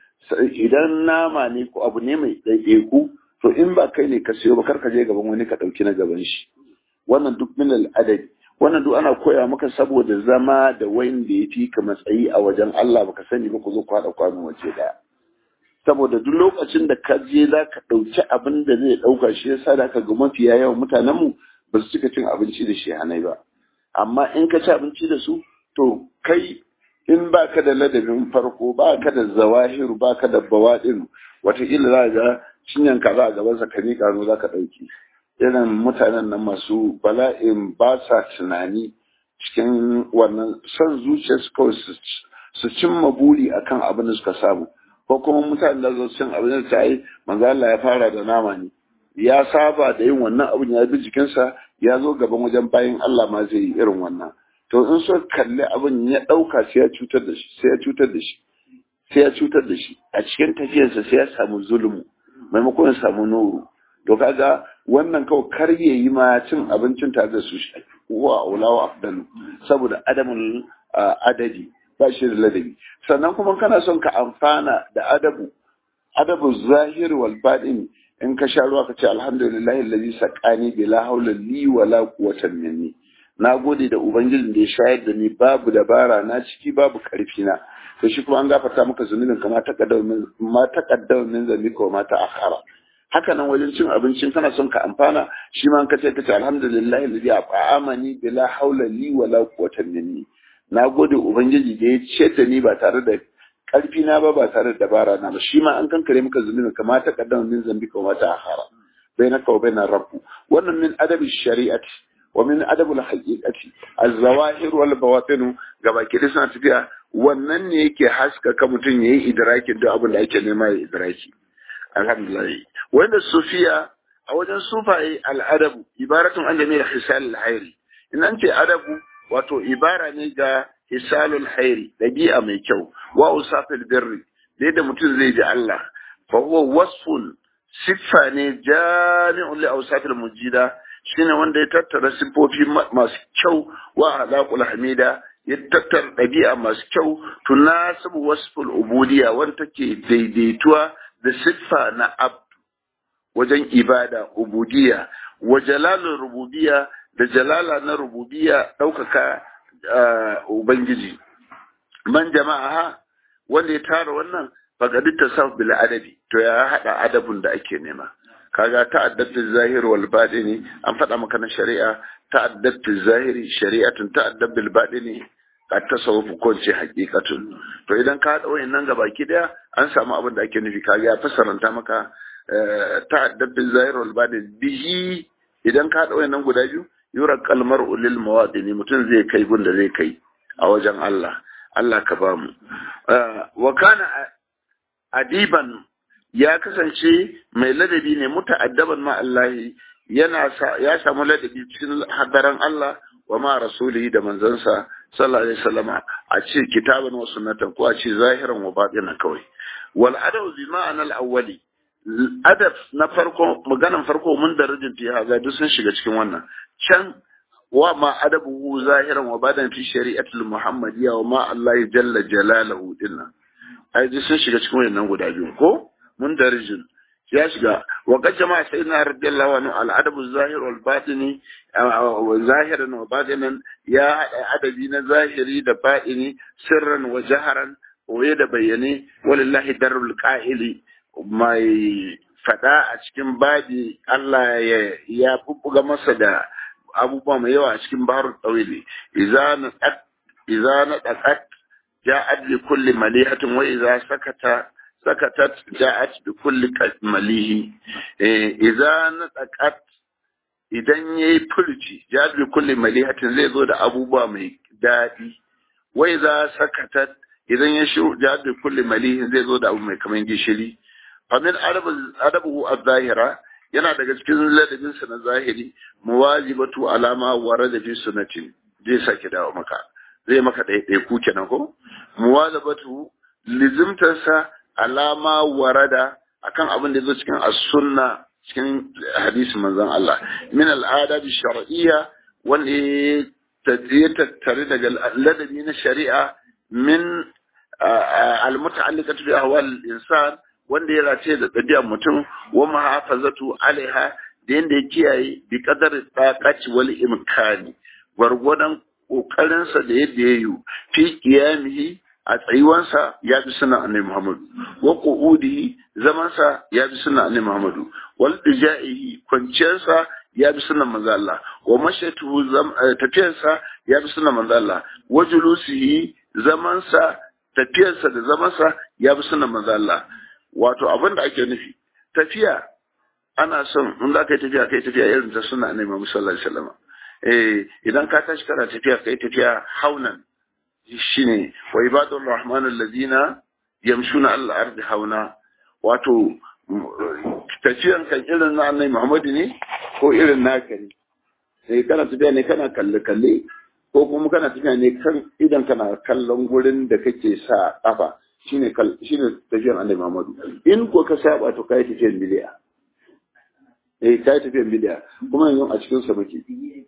idan nama ne ko abu ne mai ɗaiɗaiku to in ba kai ne ka siyo ba kar ka je gaban wani ka ɗauki na gaban shi wannan duk min al adabi wannan duk ana koya maka saboda zama da wayin da ya fi ka matsayi a wajen Allah baka sani ba ku zo ku haɗa kwano waje daya saboda duk lokacin da ka je za ka ɗauki abin da zai ɗauka shi yasa da ka ga mafiya yawan mutanenmu ba su cika cin abinci da shi hanai ba amma in ka ci abinci da su to kai in ba ka da ladabin farko ba ka da zawahiru ba ka da bawaɗin wataƙila za ga cinyan ka za a gabansa ka miƙa zo za ka ɗauki irin mutanen nan masu bala'in ba sa tunani cikin wannan son zuciyarsu kawai su cimma buri akan abin da suka samu ko kuma mutanen da zo cin abin da ta yi manzo Allah ya fara da nama ne ya saba da yin wannan abin ya bi jikinsa ya zo gaban wajen bayan Allah ma zai yi irin wannan to in so kalli abin ya ɗauka sai ya cutar da shi sai ya cutar da shi sai ya cutar da shi a cikin tafiyarsa sai ya samu zulmu maimakon ya samu nuru to kaga wannan kawai kar ya yi ma cin abincin tare da su shi wa ulawa afdalu saboda adamul adadi ba shi da ladabi sannan kuma kana son ka amfana da adabu adabu zahir wal batin in ka sha ruwa ka ce alhamdulillahi allazi saqani bila hawla li wala quwwata minni na gode da ubangijin da ya shayar da ni babu dabara na ciki babu karfi na to shi kuma an gafarta maka zunubin ka ma taqaddama ma taqaddama min zambika wa ma ta'akhara haka nan wajen cin abincin kana son ka amfana shi ma ka ce ka ce alhamdulillahi alladhi at'amani bila hawla li wala quwwata minni na gode ubangiji da ya ce da ni ba tare da karfi na ba ba tare da dabara na ba shi ma an kankare maka zunubin ka ma taqaddama min zambika wa ma ta'akhara bainaka wa bainar rabbu wannan min adabi shari'ati wa min adabul haqiqati az-zawahir wal bawatin gaba ki suna tafiya wannan ne yake haskaka mutum yayi idrakin da abin da ake nema ya idraki alhamdulillah wanda sufiya a wajen sufaye al'adabu ibaratun an jami'ar hisal al-hairi in an ce adabu wato ibara ne ga hisalul hairi dabi'a mai kyau wa usafil birri da da mutum zai ji Allah fa huwa wasfun siffa ne jami'un li awsafil mujida shine wanda ya tattara siffofi masu kyau wa alaqul hamida ya tattara ɗabi'a masu kyau tunasibu wasful ubudiyya wanda take daidaituwa da siffa na abdu wajen ibada ubudiyya wa jalalin rububiyya da jalala na rububiyya ɗaukaka ubangiji man jama'a wanda ya tara wannan faqadi tasawuf bil adabi to ya hada adabun da ake nema kaga ta'addatu zahir wal batini an faɗa maka na shari'a ta'addatu zahiri shari'atun ta'addab bil batini ka tasawuf ko ce haqiqatun to idan ka hada wayannan gabaki daya an samu abin da ake nufi kaga ya fassaranta maka ta'addab bil zahir wal batini bihi idan ka hada wayannan guda biyu yura kalmar ulil mawadini mutum zai kai gunda zai kai a wajen Allah Allah ka ba mu wa kana adiban ya kasance mai ladabi ne muta'addaban ma Allah yana ya samu ladabi cikin hadaran Allah wa ma rasulihi da manzansa sallallahu alaihi wasallam a ce kitaban wa sunnatan ko a ce zahiran wa batinan kawai wal adab bi ma'ana al awwali adab na farko maganan farko mun darajin fi haza duk sun shiga cikin wannan can wa ma adabuhu zahiran wa badan fi shari'atul muhammadiyya wa ma Allah jalla jalaluhu dinnan ai duk sun shiga cikin wannan guda biyu ko mun darajin ya shiga wa qad jama'a sayyidina radiyallahu anhu al adabu zahir wal batini zahiran wa batinan ya adabi na zahiri da batini sirran wa jaharan waye da bayyane walillahi darul qa'ili mai fada a cikin babi Allah ya ya bubbuga masa da abubuwa mai yawa a cikin baharul tawili idza na idza na daqat ja'at bi kulli malihatin wa idza sakata sakatat ja'at bi kulli malihi eh idza na daqat idan yayi furci ja'at bi kulli malihatin zai zo da abubuwa mai dadi wa idza sakatat idan ya shiru ja'at bi kulli malihin zai zo da abu mai kaman gishiri famin adabu az-zahira yana daga cikin ladabin sa na zahiri muwajibatu alama warada fi sunnatin zai sake dawo maka zai maka ɗaya ku kenan ko muwajibatu lizimtarsa alama warada akan abin da zo cikin as-sunna cikin hadisi manzon Allah min al-adab shar'iyya wanda ya tattare daga ladabi na shari'a min al-muta'alliqatu bi ahwal al-insan wanda ya race da ɗabi'ar mutum wa mahafazatu alaiha da yanda ya kiyaye bi qadar taqati wal imkani gwargwadon kokarinsa da yadda ya yi fi qiyamihi a tsayuwansa ya bi suna annabi Muhammadu wa qu'udihi zamansa ya bi suna annabi Muhammadu wal dijaihi kwanciyarsa ya bi sunan manzo Allah wa mashatuhu tafiyarsa ya bi sunan manzo Allah wa julusihi zamansa tafiyarsa da zamansa ya bi sunan manzo Allah wato abin da ake nufi tafiya ana son in za ka yi tafiya kai tafiya irin ta suna ne Muhammad sallallahu alaihi wasallam eh idan ka tashi kana tafiya kai tafiya haunan shine wa ibadur rahman alladhina yamshuna al ardi hauna wato tafiyan kan irin na annabi Muhammad ne ko irin naka ne eh kana tafiya ne kana kalle kalle ko kuma kana tafiya ne kan idan kana kallon gurin da kake sa kafa shine shine tafiyar annabi Muhammadu in ko ka saba to kai tafiyar bid'a eh kai tafiyar bid'a kuma yanzu a cikin sa muke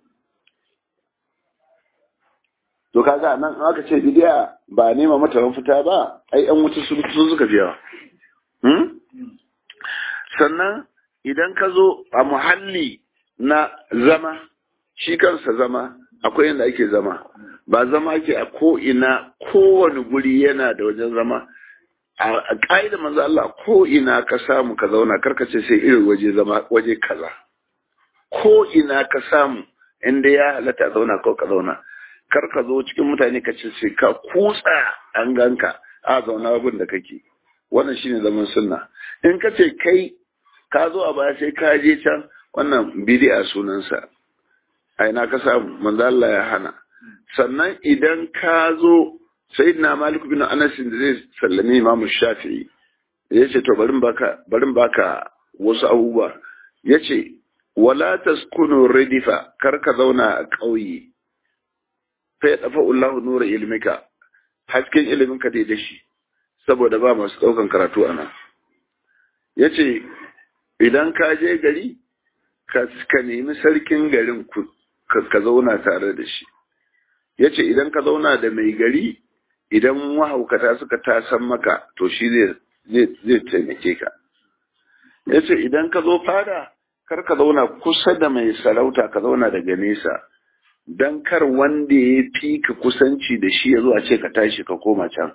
to kaga nan aka ce bid'a ba nema mata mafita ba ai an wuce su sun suka biya hmm sannan idan ka zo a muhalli na zama shi kansa zama akwai yadda ake zama ba zama ke a ko'ina kowane guri yana da wajen zama a ƙa'ida manzo Allah ko'ina ka samu ka zauna karkace sai irin waje zama waje kaza ko'ina ka samu inda ya halatta zauna ko ka zauna kar ka zo cikin mutane ka ce sai ka kutsa an ganka a zauna abin da kake wannan shine zaman sunna in ka ce kai ka zo a baya sai ka je can wannan bid'a sunansa a ina ka samu manzo Allah ya hana sannan idan ka zo sayyidina Malik bin Anas da zai sallame Imam Shafi'i ya ce to barin baka barin baka wasu abubuwa yace wala taskunu ridifa kar ka zauna a ƙauye fa ya dafa Allahu nura ilmika hasken ilimin ka dai da shi saboda ba masu daukan karatu ana yace idan ka je gari ka nemi sarkin garin ku ka zauna tare da shi ya ce idan ka zauna da mai gari idan mahaukata suka tasan maka to shi zai taimake ka ya ce idan ka zo fada kar ka zauna kusa da mai sarauta ka zauna daga nesa don kar wanda ya fi ka kusanci da shi ya zo a ce ka tashi ka koma can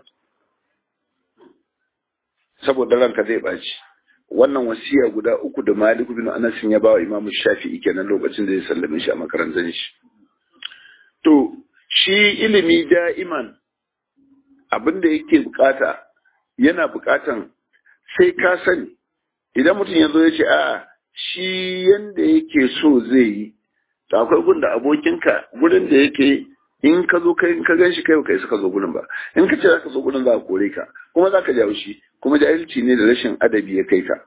saboda ranka zai ɓaci wannan wasiya guda uku da maliku bin anas ya ba wa imamu shafi'i kenan lokacin da ya sallame shi a makarantar shi to shi ilimi da'iman abin da yake bukata yana bukatan sai ka sani idan mutum ya zo ya ce a shi yanda yake so zai yi to akwai gun da abokinka gurin da yake in ka zo kai in ka gan shi kai kai suka zo gurin ba in ka ce zaka zo gurin za ka kore ka kuma za ka jawo shi kuma jahilci ne da rashin adabi ya kai ka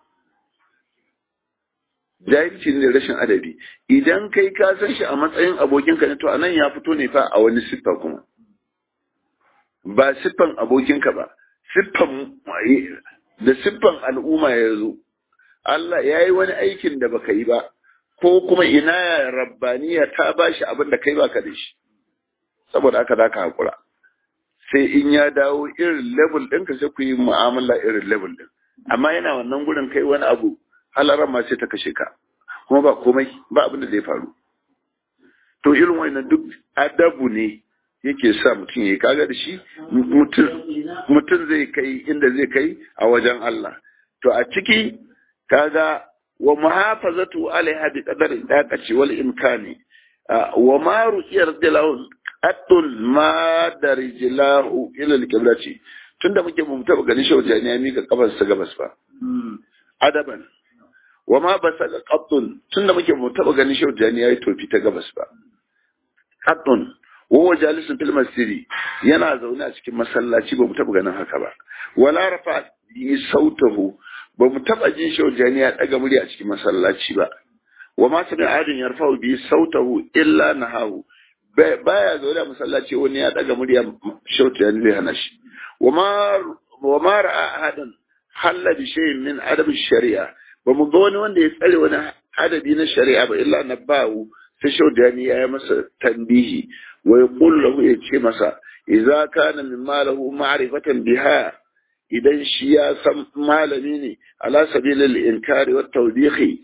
jahilci ne da rashin adabi idan kai ka san shi a matsayin abokinka ne to anan ya fito ne fa a wani siffa kuma ba siffan abokinka ba siffan da siffan al'umma ya zo Allah ya yi wani aikin da baka yi ba ko kuma ina ya rabbaniya ta ba shi abin da kai baka da shi saboda haka za ka haƙura sai in ya dawo irin level ɗinka sai ku yi mu'amala irin level ɗin amma yana wannan gurin kai wani abu halaran ma sai ta kashe ka kuma ba komai ba abin da zai faru to irin wannan duk adabu ne yake sa mutum ya kaga da shi mutum zai kai inda zai kai a wajen Allah to a ciki kaga wa muhafazatu alaiha bi qadari daqati wal imkani wa ma ru'iyar dilahu atul ma darijlahu ila al-qiblati tunda muke mu taba ganin shi wajen ya mika kafar sa gabas ba adaban wa ma basaka qattun tunda muke mu taba ganin shi wajen ya yi tofi ta gabas ba qattun wa jalisun fil masjidi yana zaune a cikin masallaci ba mu taba ganin haka ba wala rafa bi sautahu ba mu taba jin shi wajen ya daga murya a cikin masallaci ba wa ma sami adin yarfa'u bi sautahu illa nahahu baya zaune a masallaci wani ya daga murya shautu ya zai hana shi wa ma ra'a ahadan halla bi shay'in min adab shari'a ba mu ga wani wanda ya tsare wani adadi na shari'a ba illa nabahu sai shautu ya yi masa tambihi wa yaqul lahu ya ce masa idza kana min malahu ma'rifatan biha idan shi ya san malami ne ala sabilil inkari wat tawbihi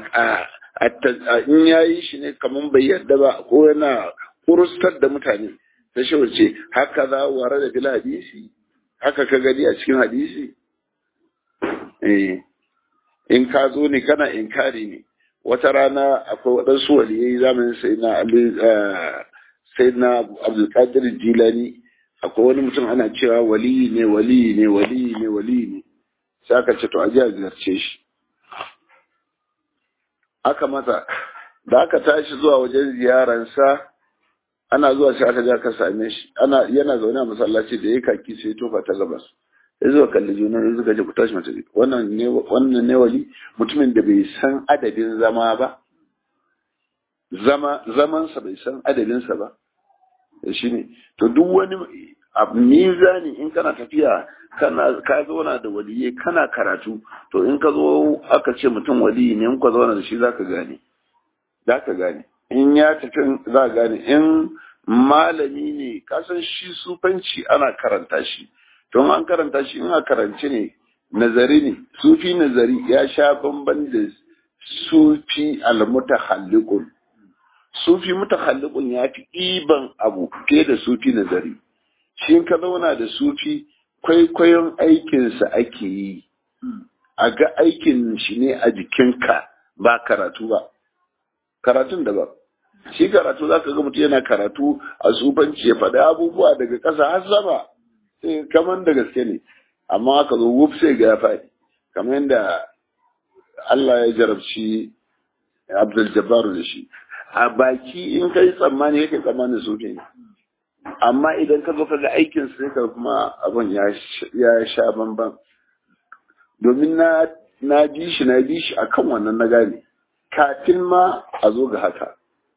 in yayi shi ne kaman bai yarda ba ko yana kurustar da mutane ta shi wace haka za ware da fil hadisi haka ka gani a cikin hadisi eh in ka zo ne kana inkari ne wata rana akwai waɗansu waliyai zamanin sai na ali sai na abdulkadir jilani akwai wani mutum ana cewa waliyi ne waliyi ne waliyi ne waliyi ne sai aka ce to a ji a ziyarce shi aka mata da aka tashi zuwa wajen ziyaransa ana zuwa sai aka ja ka same shi ana yana zaune a masallaci da ya kaki sai tofa ta gabas ya zuwa kalli juna ya zuga ji ku tashi mata wannan ne wannan ne wali mutumin da bai san adadin zama ba zama zamansa bai san adadinsa ba shi ne to duk wani abu mizani in kana tafiya kana ka zauna da waliye kana karatu to in ka zo aka ce mutum waliyi ne in ka zauna da shi zaka gane zaka gane in ya tafi za gane in malami ne kasan shi sufanci ana karanta shi don an karanta shi in a karance ne nazari ne sufi nazari ya sha bamban da sufi almutahalliqun sufi mutahalliqun ya fi ɗiban abu fiye da sufi nazari shi ka zauna da sufi kwaikwayon aikinsa ake yi a ga aikin shi ne a jikinka ba karatu ba karatun da ba shi karatu za ka ga mutum yana karatu a sufanci ya faɗi abubuwa daga ƙasa har sama sai kamar da gaske ne amma aka zo wuf sai ga ya faɗi kamar yadda Allah ya jarabci Abdul Jabbar da shi a baki in kai tsammani yake tsammanin sufi ne amma idan ka zo ka ga aikin sai ka kuma abin ya sha bamban domin na na bi shi na bi shi akan wannan na gane kafin ma a zo ga haka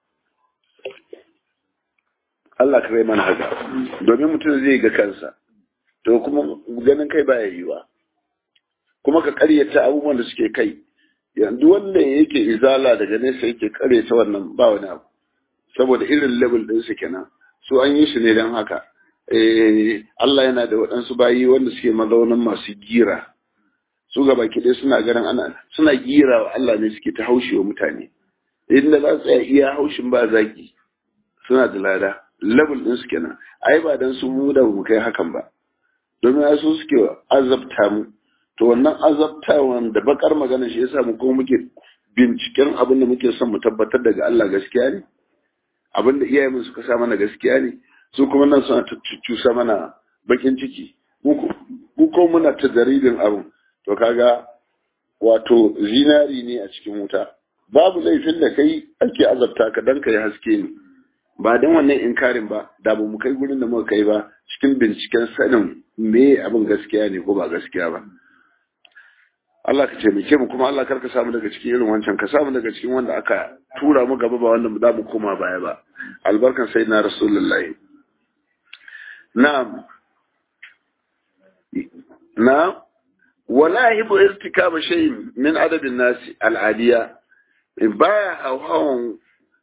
Allah ka rai mana haka domin mutum zai ga kansa to kuma ganin kai baya yiwa kuma ka karyata abubuwan da suke kai yanzu wanda yake izala daga nesa yake karyata wannan ba wani abu saboda irin level din su kenan su an yi su ne don haka Allah yana da waɗansu bayi wanda suke mazaunan masu gira su ga baki ɗaya suna ganin ana suna gira wa Allah ne suke ta haushe wa mutane inda za su tsaya iya haushin ba zaki suna da lada level ɗin su kenan ai ba dan su mu da mu kai hakan ba domin ai su suke azabta mu to wannan azabtawan da bakar magana shi yasa mu kuma muke binciken abin da muke son mu tabbatar daga Allah gaskiya ne abin da iyayenmu suka sa mana gaskiya ne su kuma nan suna cusa mana bakin ciki mu ko muna ta jaridin abin to kaga wato zinari ne a cikin wuta babu laifin da kai ake azabta ka dan kai haske ne ba dan wannan inkarin ba da ba mu kai gurin da muka kai ba cikin binciken sanin me abin gaskiya ne ko ba gaskiya ba Allah ka taimake mu kuma Allah karka samu daga cikin irin wancan ka samu daga cikin wanda aka tura mu gaba ba wanda za mu koma baya ba albarkan sayyidina rasulullahi na'am na wala hibu irtikaba shay min adabin nasi al'adiya baya hawan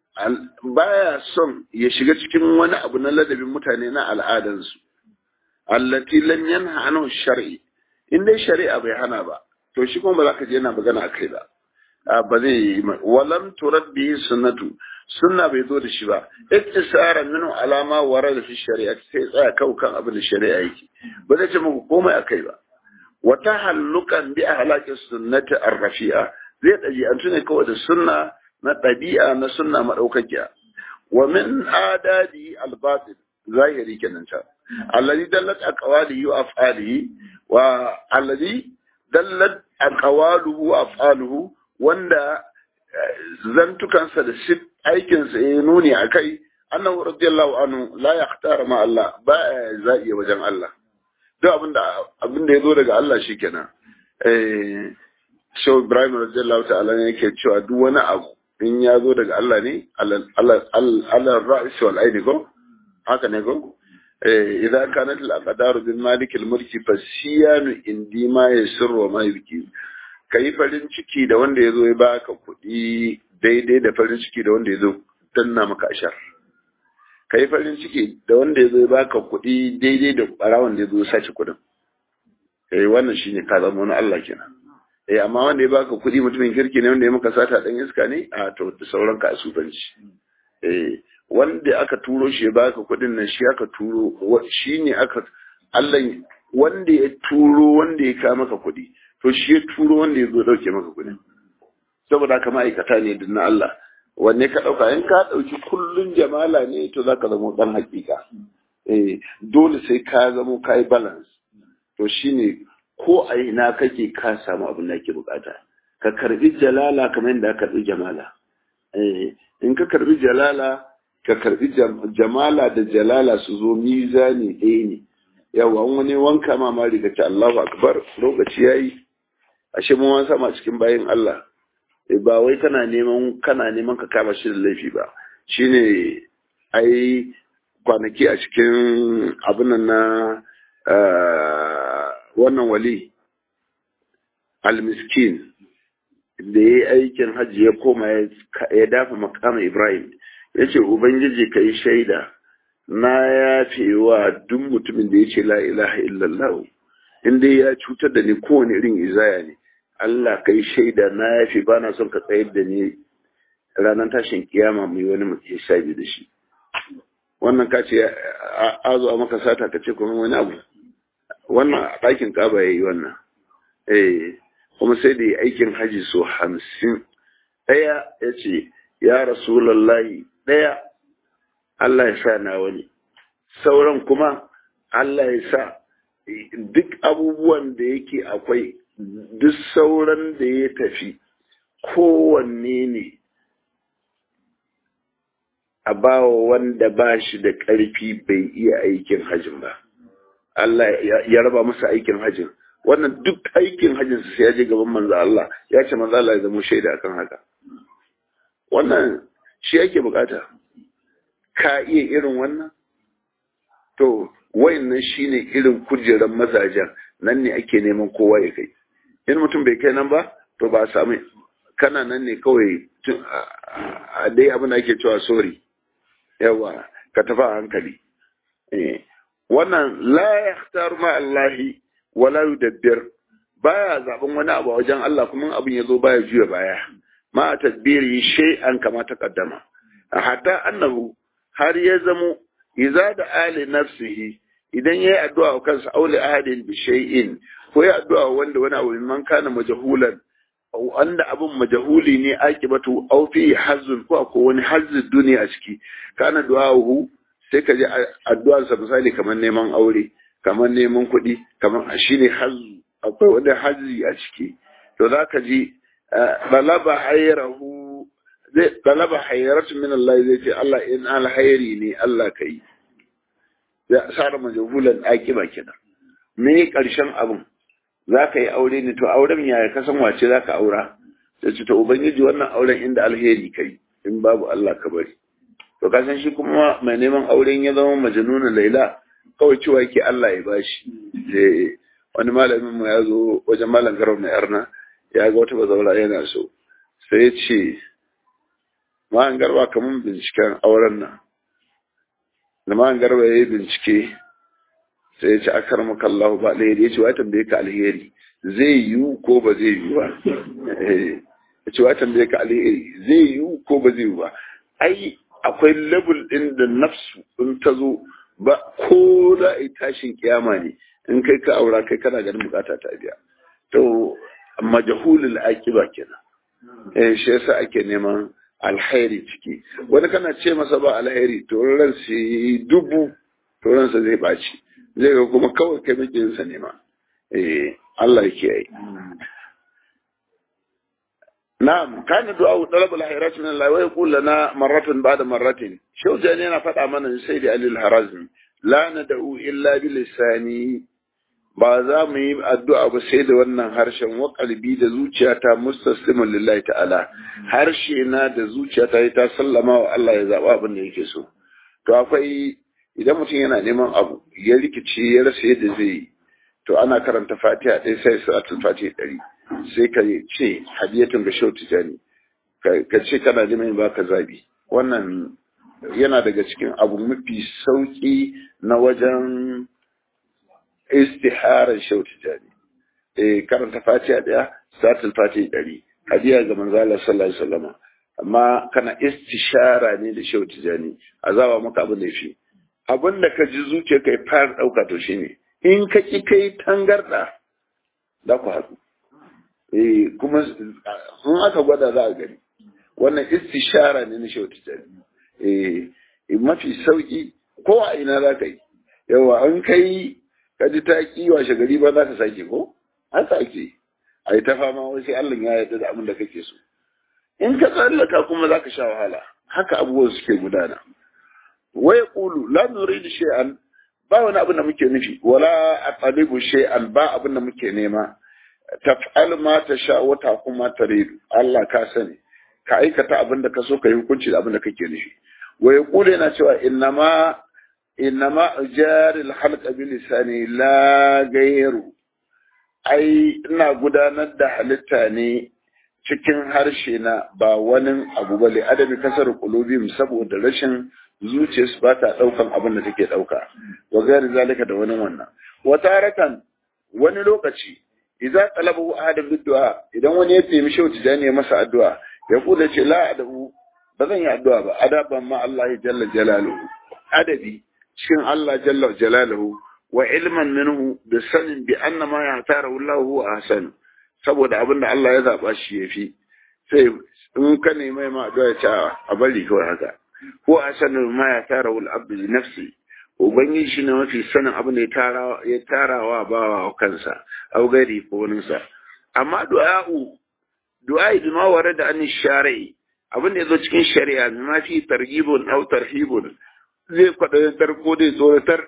baya son ya shiga cikin wani abu na ladabin mutane na al'adansu allati lam yanha anhu shar'i in dai shari'a bai hana ba to shi kuma ba za ka je yana magana akai ba ba zai yi walam turabbi sunnatu sunna bai zo da shi ba ittisara minu alama wara da fi shari'a sai tsaya kau kan abin da shari'a yake ba zai ce muku komai akai ba wa tahallukan bi ahlaki sunnati ar-rafi'a zai daji an tune kawai da sunna na ɗabi'a na sunna madaukakiya wa min adadi al-batil zahiri kenan ta alladhi dallat aqwalihi wa af'alihi wa alladhi dallat aqwaluhu wa af'aluhu wanda zantukansa da shi aikinsa ya nuni a kai annahu radiyallahu anhu la yakhtara ma Allah ba za'i wajen Allah duk abinda abinda yazo daga Allah shikenan eh Shaw Ibrahim radiyallahu ta'ala ne yake cewa duk wani abu in ya zo daga Allah ne Allah ra'is wal aini ko haka ne ko eh idza kanat al aqdaru bil malik al mulki fasiyanu indi ma yasirru ma yubki kai farin ciki da wanda yazo ya baka kuɗi daidai da farin ciki da wanda yazo danna maka ashar kai farin ciki da wanda yazo ya baka kuɗi daidai da barawon da yazo ya sace kuɗin eh wannan shine ka zama wani Allah kenan eh amma wanda ya baka kuɗi mutumin kirki ne wanda ya maka sata dan iska ne a to da sauran ka asubanci eh wanda aka turo shi ya baka kuɗin nan shi aka turo shi ne aka Allah wanda ya turo wanda ya kawo maka kuɗi to shi ya turo wanda ya zo dauke maka kuɗin saboda haka ma'aikata ne din na Allah wanne ka dauka in ka dauki kullun jamala ne to zaka zama dan hakika eh dole sai ka zama kai balance to shine ko a ina kake ka samu abin da ake bukata ka karbi jalala kamar yadda ka karbi jamala eh in ka karbi jalala ka karbi jamala da jalala su zo mizani ɗaya ne yawa wani wanka ma ma riga ta Allahu akbar lokaci yayi ashe mun wasa ma cikin bayin Allah ba wai kana neman kana neman ka kama shi da laifi ba shine ai kwanaki a cikin abin nan na wannan wali almiskin da ya yi aikin hajji ya koma ya dafa makama ibrahim ya ce ubangiji ka yi shaida na yafe wa duk mutumin da ya ce la ilaha illallah inda ya cutar da ni kowane irin izaya ne allah ka yi shaida na yafe ba na son ka tsayar da ni ranar tashin kiyama mai wani mutum ya da shi wannan ka ce a zo a maka sata ka ce kuma wani abu wannan a ɗakin ƙaba ya yi wannan eh kuma sai da yi aikin haji so hamsin ɗaya ya ce ya rasulallahi ɗaya Allah ya sa na wani sauran kuma Allah ya sa duk abubuwan da yake akwai duk sauran da ya tafi kowanne ne a bawa wanda ba shi da ƙarfi bai iya aikin hajin ba Allah ya raba masa aikin hajjin wannan duk aikin hajjin sai ya je gaban manzo Allah ya ce manzo Allah ya zama shaida akan haka wannan shi yake bukata ka iya irin wannan to wayannan shine irin kujeran mazajen nan ne ake neman kowa ya kai in mutum bai kai nan ba to ba samu kana nan ne kawai a dai abin da ake cewa sorry yawa ka tafi a hankali eh wannan la yahtar ma Allahi wala yudabbir baya zaben wani abu a wajen Allah kuma abin ya zo baya juya baya ma tadbiri shay'an kama ta kaddama hatta annahu har ya zamo idza da ali nafsihi idan yayi addu'a wa kansa auli ahadin bi shay'in ko ya addu'a wanda wani abu man kana majhulan wanda abin majahuli ne akibatu aw fi hazzun ko ko wani hazzun duniya a ciki kana du'ahu sai ka ji addu'ar sa misali kamar neman aure kamar neman kuɗi kamar shine hazzu akwai wani hazzi a ciki to zaka ji balaba hayrahu zai balaba hayratu min Allah zai ce Allah in alhairi ne Allah kai ya sara majahulan akiba kenan me karshen abin za ka yi aure ne to auren yaya ka san wace za ka aura sai ce to ubangiji wannan auren inda alheri kai in babu Allah ka bari to ka san shi kuma mai neman auren ya zama majnuna laila kawai cewa yake Allah ya bashi eh wani malamin mu ya zo wajen malam garau na yarna ya ga wata bazaura yana so sai ya ce ma an garba kamun binciken auren nan da ma an garba ya yi bincike sai ya ce akar maka Allah ba alheri ya ce wa tambaye ka alheri zai yiwu ko ba zai yiwu ba ya ce wa tambaye ka alheri zai yiwu ko ba zai yiwu ba ai akwai level din da nafsu in ta zo ba ko da ai tashin kiyama ne in kai ka aura kai kana ganin bukata ta biya to majahulul aqiba kenan eh shi yasa ake neman alheri ciki wani kana ce masa ba alheri to ran sai dubu to ransa zai baci zai ga kuma kawai kai makiyinsa ne ma eh Allah yake yi na'am kana du'a talab al-khairat min Allah wa yaqul lana marratan ba'da marratin shau jani yana faɗa mana sai da alil harazmi la nad'u illa bi lisani ba za mu yi addu'a ba sai da wannan harshen wa qalbi da zuciyata mustaslimun lillahi ta'ala harshe na da zuciyata ta sallama wa Allah ya zaba abin da yake so to akwai idan mutum yana neman abu ya rikice ya rasa yadda zai yi to ana karanta fatiha ɗaya sai salatul fatiha ɗari sai ka ce hadiyatun ga shau tijani ka ce kana neman baka zabi wannan yana daga cikin abu mafi sauki na wajen istiharar shau tijani eh karanta fatiha ɗaya salatul fatiha ɗari hadiya ga manzala sallallahu alaihi wasallam amma kana istishara ne da shau tijani azaba maka abin da yafi abin da ka ji zuciya kai fara ɗauka to shine in ka ki kai tangarɗa za ku haɗu eh kuma sun aka gwada za a gani wannan istishara ne na shehu tijjani eh mafi sauki ko a ina za ka yi yawa an kai ka ji ta ki washe gari ba za ka sake ko an sake a yi ta fama wai sai Allah ya yarda da abin da kake so in ka tsallaka kuma za ka sha wahala haka abubuwan suke gudana wa yaqulu la nuridu shay'an ba wani abin da muke nufi wala aqalibu shay'an ba abin da muke nema taf'al ma tasha wa taqum ma taridu Allah ka sani ka aikata abin da ka so ka yi hukunci da abin da kake nufi wa yaqulu yana cewa innama innama jaril halqa bi lisani la ghayru ai ina gudanar da halitta ne cikin harshe na ba wani abu bale adabi kasar qulubihim saboda rashin zuciyarsu ba ta ɗaukan abin da take ɗauka wa gari zalika da wani wannan wata haratan wani lokaci idza talabu ahadan bid'a idan wani ya temi shauti da ne masa addu'a ya kula ce la adabu ba zan yi addu'a ba adaban ma Allah ya jalla jalaluhu adabi cikin Allah jalla jalaluhu wa ilman minhu da sanin bi anna ma ya tara wallahu ahsan saboda abin da Allah ya zaba shi yafi sai in ka nemi ma addu'a ya ce a bari kawai haka ko a sanin ma ya tara wal abdu li nafsi ubangiji shi ne mafi sanin abin da ya tarawa bawa wa kansa au gari ko waninsa amma du'a'u du'a'i bi ma warada an shari'i abin da yazo cikin shari'a bi ma fi targhibun aw tarhibun zai kwadatar ko dai tsoratar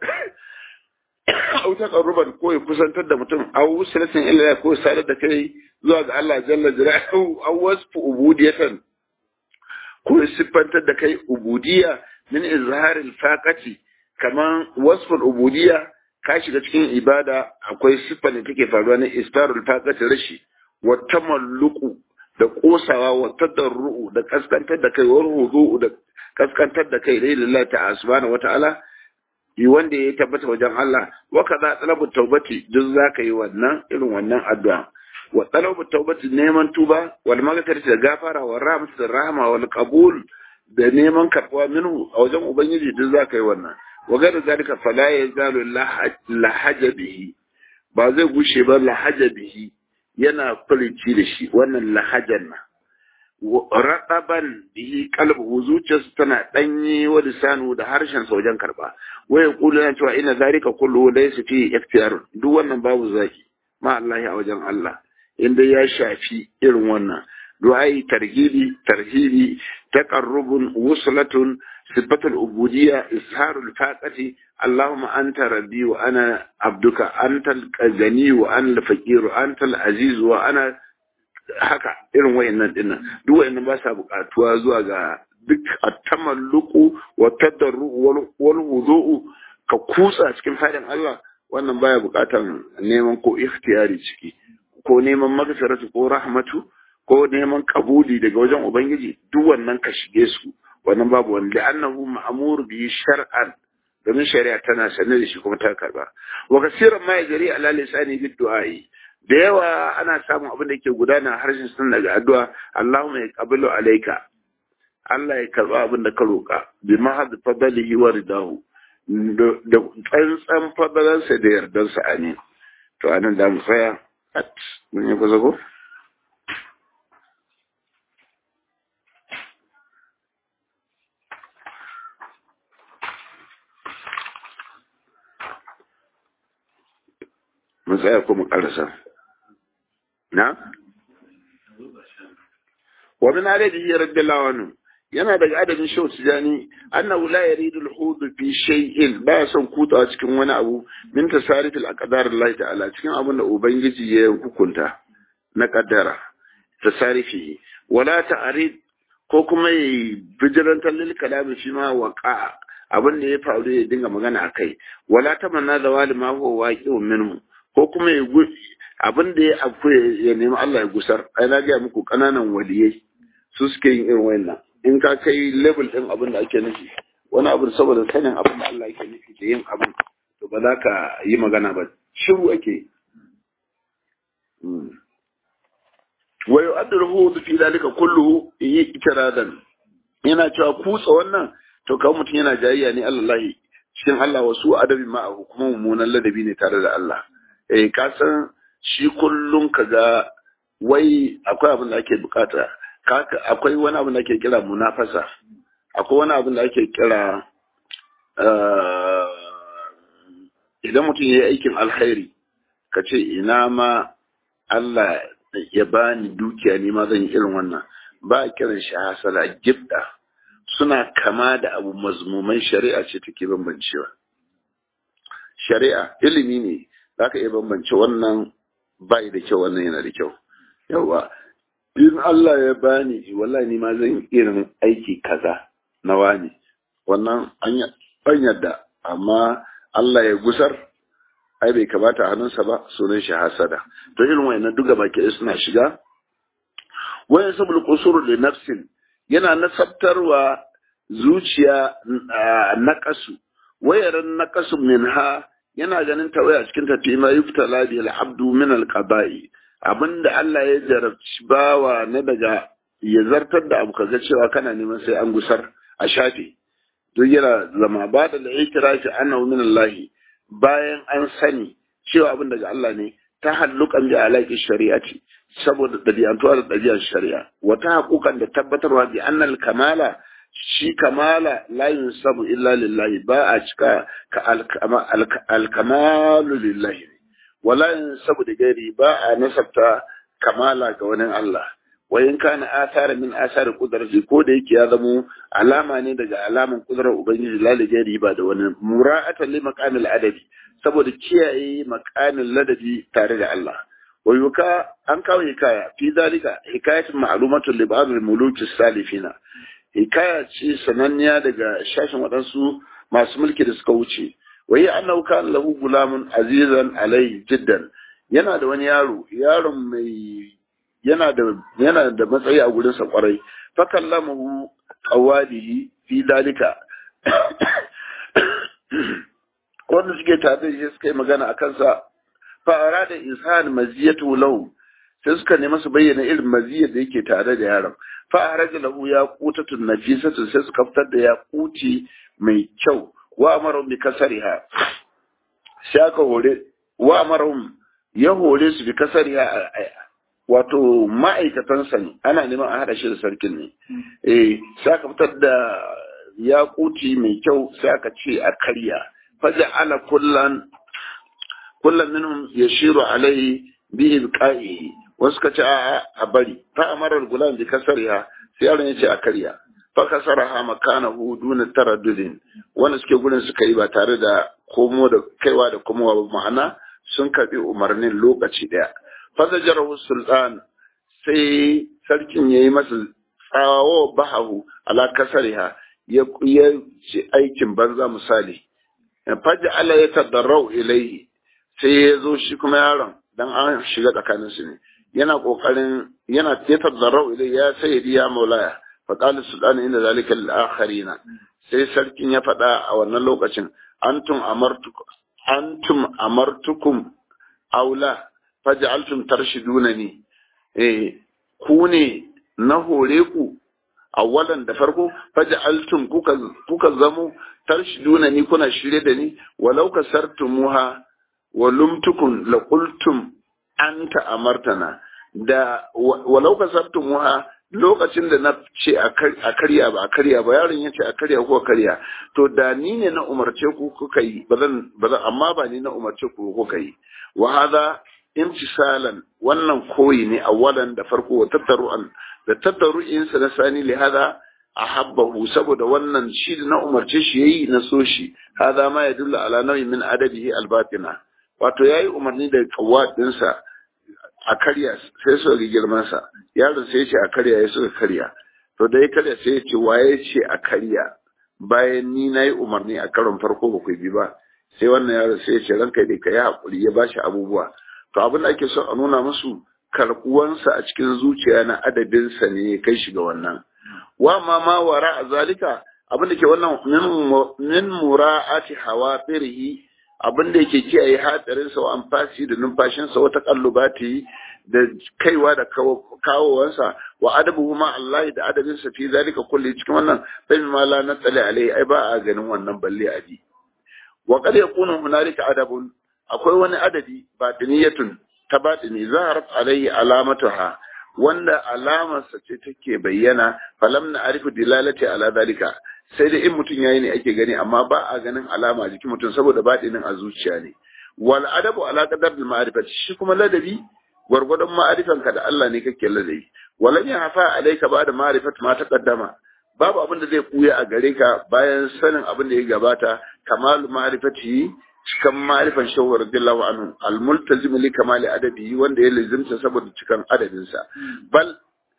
au taqarruban ko ya kusantar da mutum au salatin illa ko sadar da kai zuwa ga Allah jalla jalaluhu aw wasfu ubudiyatan ko siffantar da kai ubudiyya min izharil faqati kaman wasful ubudiyya ka shiga cikin ibada akwai siffar da take faruwa na istarul faqati rashi wa tamalluqu da kosawa wa tadarru da kaskantar da kai wa ruhu da kaskantar da kai lillahi ta'ala subhanahu wata'ala yi wanda ya tabbata wajen Allah wa kaza talabu taubati duk zaka yi wannan irin wannan addu'a wa talabu taubati neman tuba wal maghfirati da gafara wa rahmatu rahma wal qabul da neman karbuwa minhu a wajen ubangiji duk zaka yi wannan wa gada zalika fala yazalu lahaja bihi ba zai gushe ba lahaja bihi yana furici da shi wannan lahajan na raɗaban bihi kalbu zuciyarsa tana ɗanye wa lisanu da harshen sa wajen karɓa waya kulu yana cewa ina zalika kullu laysa fi ikhtiyar duk wannan babu zaki ma Allah a wajen Allah inda ya shafi irin wannan du'ai tarhibi tarhibi taqarrubun wuslatun sifatul ubudiyya isharul faqati allahumma anta rabbi wa ana abduka antal gani wa ana al-faqir antal aziz wa ana haka irin wayannan dinnan duk wayannan ba sa buƙatuwa zuwa ga duk at-tamalluqu wa tadarru wal wudu'u ka kutsa cikin fadin Allah wannan baya buƙatan neman ko ikhtiyari ciki ko neman magfiratu ko rahmatu ko neman kabuli daga wajen ubangiji duk wannan ka shige su wannan babu wani li'annahu ma'mur bi shar'an domin shari'a tana sanar da shi kuma ta karba wa kasiran ma yajri ala lisani bid du'ai da yawa ana samun abin da ke gudana harshen sun daga addu'a Allahumma ya qabilu alayka Allah ya karba abin da ka roka bi mahad fadlihi wa ridahu da tsantsan fadalansa da yardansa amin to anan da mu tsaya mun yi kusa ko mu tsaya ko mu karasa na wa min adadihi radiyallahu anhu yana daga adadin shau tijani annahu la yaridu al-hud fi shay'in ba son kutawa cikin wani abu min tasarif al-aqdar Allah ta'ala cikin abin da ubangiji ya hukunta na kaddara tasarifi wala ta'rid ko kuma yi bijirantar lil kalami fi ma waqa abin da ya faru ya dinga magana akai wala tamanna zawali ma huwa waqi'un minhu ko kuma ya abin da ya afu ya nemi Allah ya gusar ai na ga muku kananan waliyai su suke yin irin wannan in ka kai level din abin da ake nufi wani abu saboda sanin abin da Allah yake nufi da yin abin to ba za ka yi magana ba shiru ake wa yu'addiruhu fi dalika kulluhu yi ikiradan yana cewa kutsa wannan to kawai mutum yana jayayya ne Allah cikin Allah wasu adabi ma kuma mummunan ladabi ne tare da Allah eh ka san shi kullum kaga wai akwai abin da ake bukata akwai wani abin da ake kira munafasa akwai wani abin da ake kira idan mutum ya yi aikin alkhairi ka ce ina ma Allah ya bani dukiya ni ma zan yi irin wannan ba a kiran shi hasala gifta suna kama da abu mazmuman shari'a ce take bambancewa shari'a ilimi ne za ka iya bambance wannan bai da kyau wannan yana da kyau yawa in Allah ya bani wallahi ni ma zan irin aiki kaza na wani wannan an yadda amma Allah ya gusar ai bai kamata hannunsa ba sunan shi hasada to irin wayannan duka baki suna shiga wayan sabul qusur li nafsin yana nasabtarwa zuciya naqasu wayaran naqasu minha yana ganin tawaya cikin tafi ma yuftala bi al-abdu min al-qada'i abinda Allah ya jarabci bawa na daga ya zartar da abu kaga cewa kana neman sai an gusar a shafe duk yana zama ba da al-i'tirafi annahu min Allah bayan an sani cewa abin daga Allah ne ta hallukan bi alaƙi shari'ati saboda ɗabi'antuwa da ɗabi'ar shari'a wata haƙuƙan da tabbatarwa bi annal kamala shi kamala la yunsabu illa lillahi ba a cika ka alkamalu lillahi wala yunsabu da gari ba a nasabta kamala ga wani Allah wa in kana athara min athari qudrati ko da yake ya zamo alama ne daga alaman kudrar ubangiji lalaje riba da wani mura'atan li maqamil adabi saboda kiyaye maqamin ladabi tare da Allah wa yuka an kawo hikaya fi zalika hikayatun ma'lumatun li ba'd al-muluk salifina hikaya ce sananniya daga shashin waɗansu masu mulki da suka wuce wa yi annahu kana lahu gulamun azizan alai jiddan yana da wani yaro yaron mai yana da yana da matsayi a gurin sa kwarai fa kallamahu qawadihi fi dalika wanda suke tare da shi suka yi magana a kansa fa'ara da insan maziyatu lahu sai suka nemi su bayyana irin maziyar da yake tare da yaron fa'ara da lahu ya kutatun nafisatu sai suka fitar da ya kuti mai kyau wa amaru bi kasariha sai aka hore wa amaru ya hore su bi kasariha wato ma'aikatansa ne ana neman a haɗa shi da sarkin ne eh sai aka fitar da yakuti mai kyau sai aka ce a karya faja ala kullan kullan minhum yashiru alaihi bi ibqa'ihi wasu ka ce a a bari fa amara gulam bi kasariha sai yaron ya ce a karya fa kasaraha makanahu duna taraddudin wanda suke gurin suka yi ba tare da komo da kaiwa da komowa ba ma'ana sun karbi umarnin lokaci daya fa zajarahu sultan sai sarkin yayi masa tsawo bahahu ala kasariha ya ci aikin banza misali faji Allah ya tadarrau ilaihi sai ya zo shi kuma yaron dan an shiga tsakanin su ne yana kokarin yana ya tadarrau ilaihi ya sayyidi ya maulaya fa qala sultan inda zalika lil akharina sai sarkin ya faɗa a wannan lokacin antum amartukum antum amartukum aula faj'altum tarshidunani eh ku ne na hore ku awalan da farko faj'altum kuka kuka zamo tarshiduna ni kuna shirye da ni walau kasartumuha wa lumtukum la qultum anta amartana da walau kasartumuha lokacin da na ce a karya ba a karya ba yaron ya ce a karya ko karya to da ni ne na umarce ku kuka yi bazan bazan amma ba ni na umarce ku kuka yi wa hadha imtisalan wannan koyi ne awalan da farko wa tattaru'an da tattaru'insa na sani li hada ahabbahu saboda wannan shi da na umarce shi yayi na so shi hada ma yadullu ala nau'in min adabihi albatina wato yayi umarni da kawadinsa a karya sai su ga girman sa yaron sai ya ce a karya ya suka karya to da ya karya sai ya ce waye ce a karya bayan ni nayi umarni a karon farko ba ku bi ba sai wannan yaron sai ya ce ranka dai ka yi hakuri ya bashi abubuwa to abin da ake so a nuna musu karɓuwansa a cikin zuciya na adabinsa ne ya kai shi ga wannan wa ma ma wara a zalika abin da ke wannan min mura'ati hawafirihi abin da yake kiyaye hatsarinsa wa amfasi da numfashinsa wata kallubati da kaiwa da kawowansa wa adabuhu ma Allah da adabinsa fi zalika kulli cikin wannan bai ma la natsali alai ai ba a ganin wannan balle a ji wa qad yakunu hunalika adabun akwai wani adabi batiniyatun ta batini zaharat alaihi alamatuha wanda alamarsa ce take bayyana falam na arifu dilalati ala dalika sai da in mutum yayi ne ake gani amma ba a ganin alama jikin mutum saboda batinin a zuciya ne wal adabu ala qadar al ma'rifati shi kuma ladabi gwargwadon ma'arifanka da Allah ne kake ladabi walam ya hafa alaika ba da ma'rifat ma taqaddama babu abin da zai kuya a gare ka bayan sanin abin da ya gabata kamalu ma'rifati cikan ma'rifan shawar radiyallahu anhu almultazim li kamali adabi wanda ya lazimta saboda cikan adabinsa bal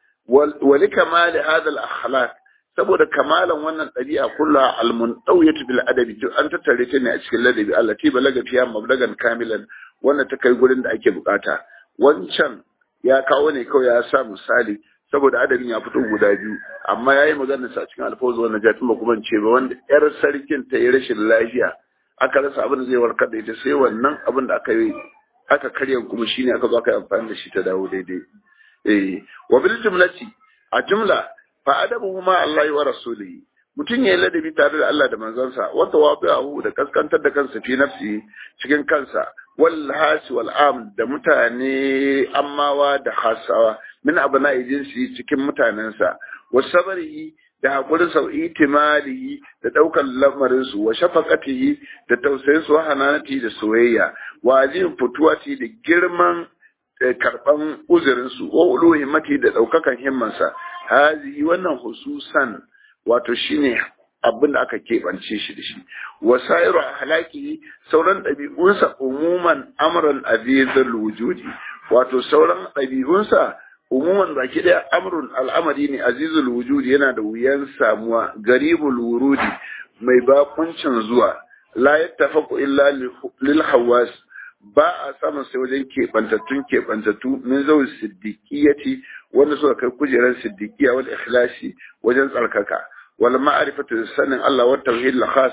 wa li kamali hadha al akhlaq saboda kamalan wannan ɗabi'a kulla almuntawiyatu bil adabi duk an tattare ta ne a cikin ladabi allati balaga fiha mablagan kamilan wanda ta kai gurin da ake bukata wancan ya kawo ne kawai ya sa misali saboda adabin ya fito guda biyu amma yayi magana sa cikin alfawz wannan jatin ba kuma ce ba wanda yar sarkin ta yi rashin lafiya aka rasa abin da zai warkar da ita sai wannan abin da aka yi aka karya kuma shine aka zo aka yi amfani da shi ta dawo daidai eh wa bil jumlati a jumla fa adabuhu ma Allah wa rasulihi mutum ya yi ladabi tare da Allah da manzansa wata wabi'ahu da kaskantar da kansa fi nafsi cikin kansa wal hasi wal am da mutane ammawa da hasawa min abna jinsi cikin mutanensa wa sabarihi da hakurin sa itimalihi da daukan lamarin su wa shafaqatihi da tausayin su wa hananati da soyayya wa azim futuwati da girman karban uzurin su wa ulu himmati da daukakan himmansa hazi wannan hususan wato shine abin da aka keɓance shi da shi wasairu halaki sauran ɗabi'unsa umuman amran azizul wujudi wato sauran ɗabi'unsa umuman baki ɗaya amrun al'amari ne azizul wujudi yana da wuyan samuwa garibul wurudi mai bakuncin zuwa la yattafaqu illa lil hawas ba a samun sai wajen keɓantattun keɓantattu min zau siddiqiyati wanda suka kai kujerar siddiqiya wal ikhlasi wajen tsarkaka wal ma'rifatu sanin Allah wa tauhid al khas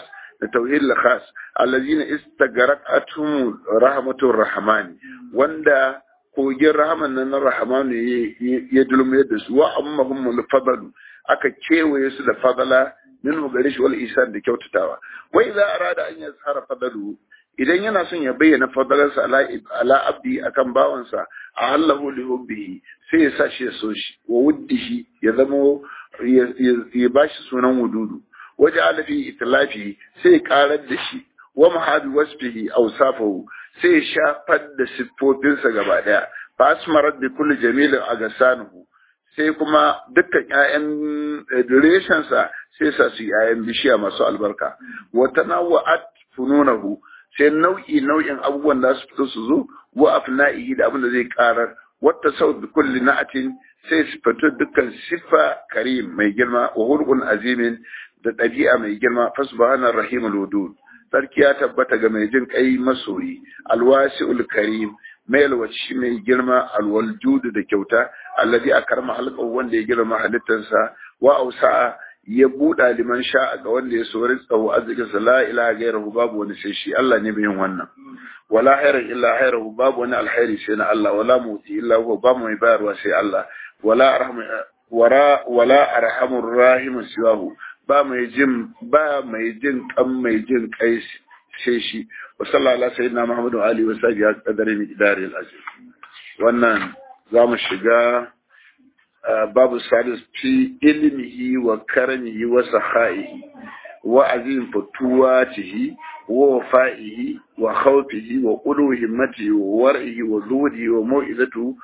tauhid al-khas allazina istagharaqatum rahmatur rahman wanda kogin rahman nan na rahman ya dulme da su wa ammahum al-fadl aka kewaye su da fadala minhu gare shi wal isan da kyautatawa wa idza arada an yazhara fadalu idan yana son ya bayyana fadalarsa ala ala abdi akan bawansa a hallahu li hubbihi sai ya sa shi ya so shi wa wuddihi ya zamo ya bashi sunan wududu waje alafi itlafi sai ya karar da shi wa mahadi wasfihi awsafahu sai ya shafar da siffofinsa gaba daya fa asmarat bi kulli jamilin agasanuhu sai kuma dukkan ƴaƴan reshensa sai sa su ƴaƴan bishiya masu albarka wa tanawwa'at fununahu sai nau'i nau'in abubuwan da su fito su zo wa afna'ihi da abin da zai karar wata sau da kulli na'atin sai su fito dukkan siffa karim mai girma wa hulqun azimin da ɗabi'a mai girma fa subhana rahimul wudud sarki ya tabbata ga mai jin kai masoyi alwasi'ul karim mai alwaci mai girma alwaljudu da kyauta alladhi akarma halqahu wanda ya girma halittarsa wa ausa'a ya buɗa liman sha'a ga wanda ya sori tsawo arzikin sa la ilaha gairahu babu wani sai shi Allah ne bai yin wannan wala khairan illa khairahu babu wani alkhairi sai na Allah wala muti illa huwa ba mai bayarwa sai Allah wala arhamu wara wala arhamur rahim siwahu ba mai jin ba mai jin kan mai jin kai sai shi wa sallallahu alaihi sayyidina muhammadu alihi wa sahbihi qadari mi idari al-aziz wannan zamu shiga babu salis fi ilmihi wa karamihi wa sahaihi wa azim fatuwatihi wa wafa'ihi wa khawfihi wa qulu himmatihi wa war'ihi wa zuhdihi wa mau'izatuhu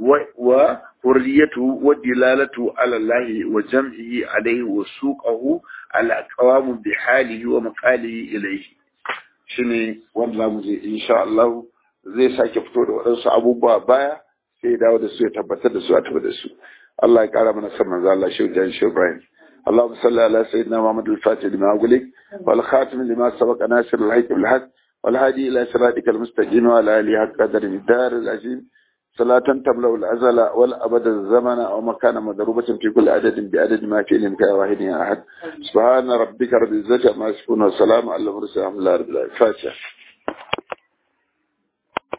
wa hurriyatuhu wa dilalatu ala Allah wa jam'ihi alayhi wa suqahu ala qawamu bi halihi wa maqalihi ilayhi shine wanda zamu je insha Allah zai sake fito da waɗansu abubuwa baya sai ya dawo da su ya tabbatar da su a tabbata da su Allah ya kara mana san manzo Allah shi jan shi Ibrahim اللهم صل على سيدنا محمد الفاتح لما أغلق والخاتم لما سبق ناصر الحق بالحق والهادي إلى صراطك المستقيم وعلى آله حق قدر الدار العظيم صلاة تملأ الأزل والأبد الزمن أو مكان مضروبة في كل عدد بعدد ما في علمك يا واحد يا أحد سبحان ربك رب العزة عما يصفون وسلام على المرسلين الحمد لله رب العالمين فاتحة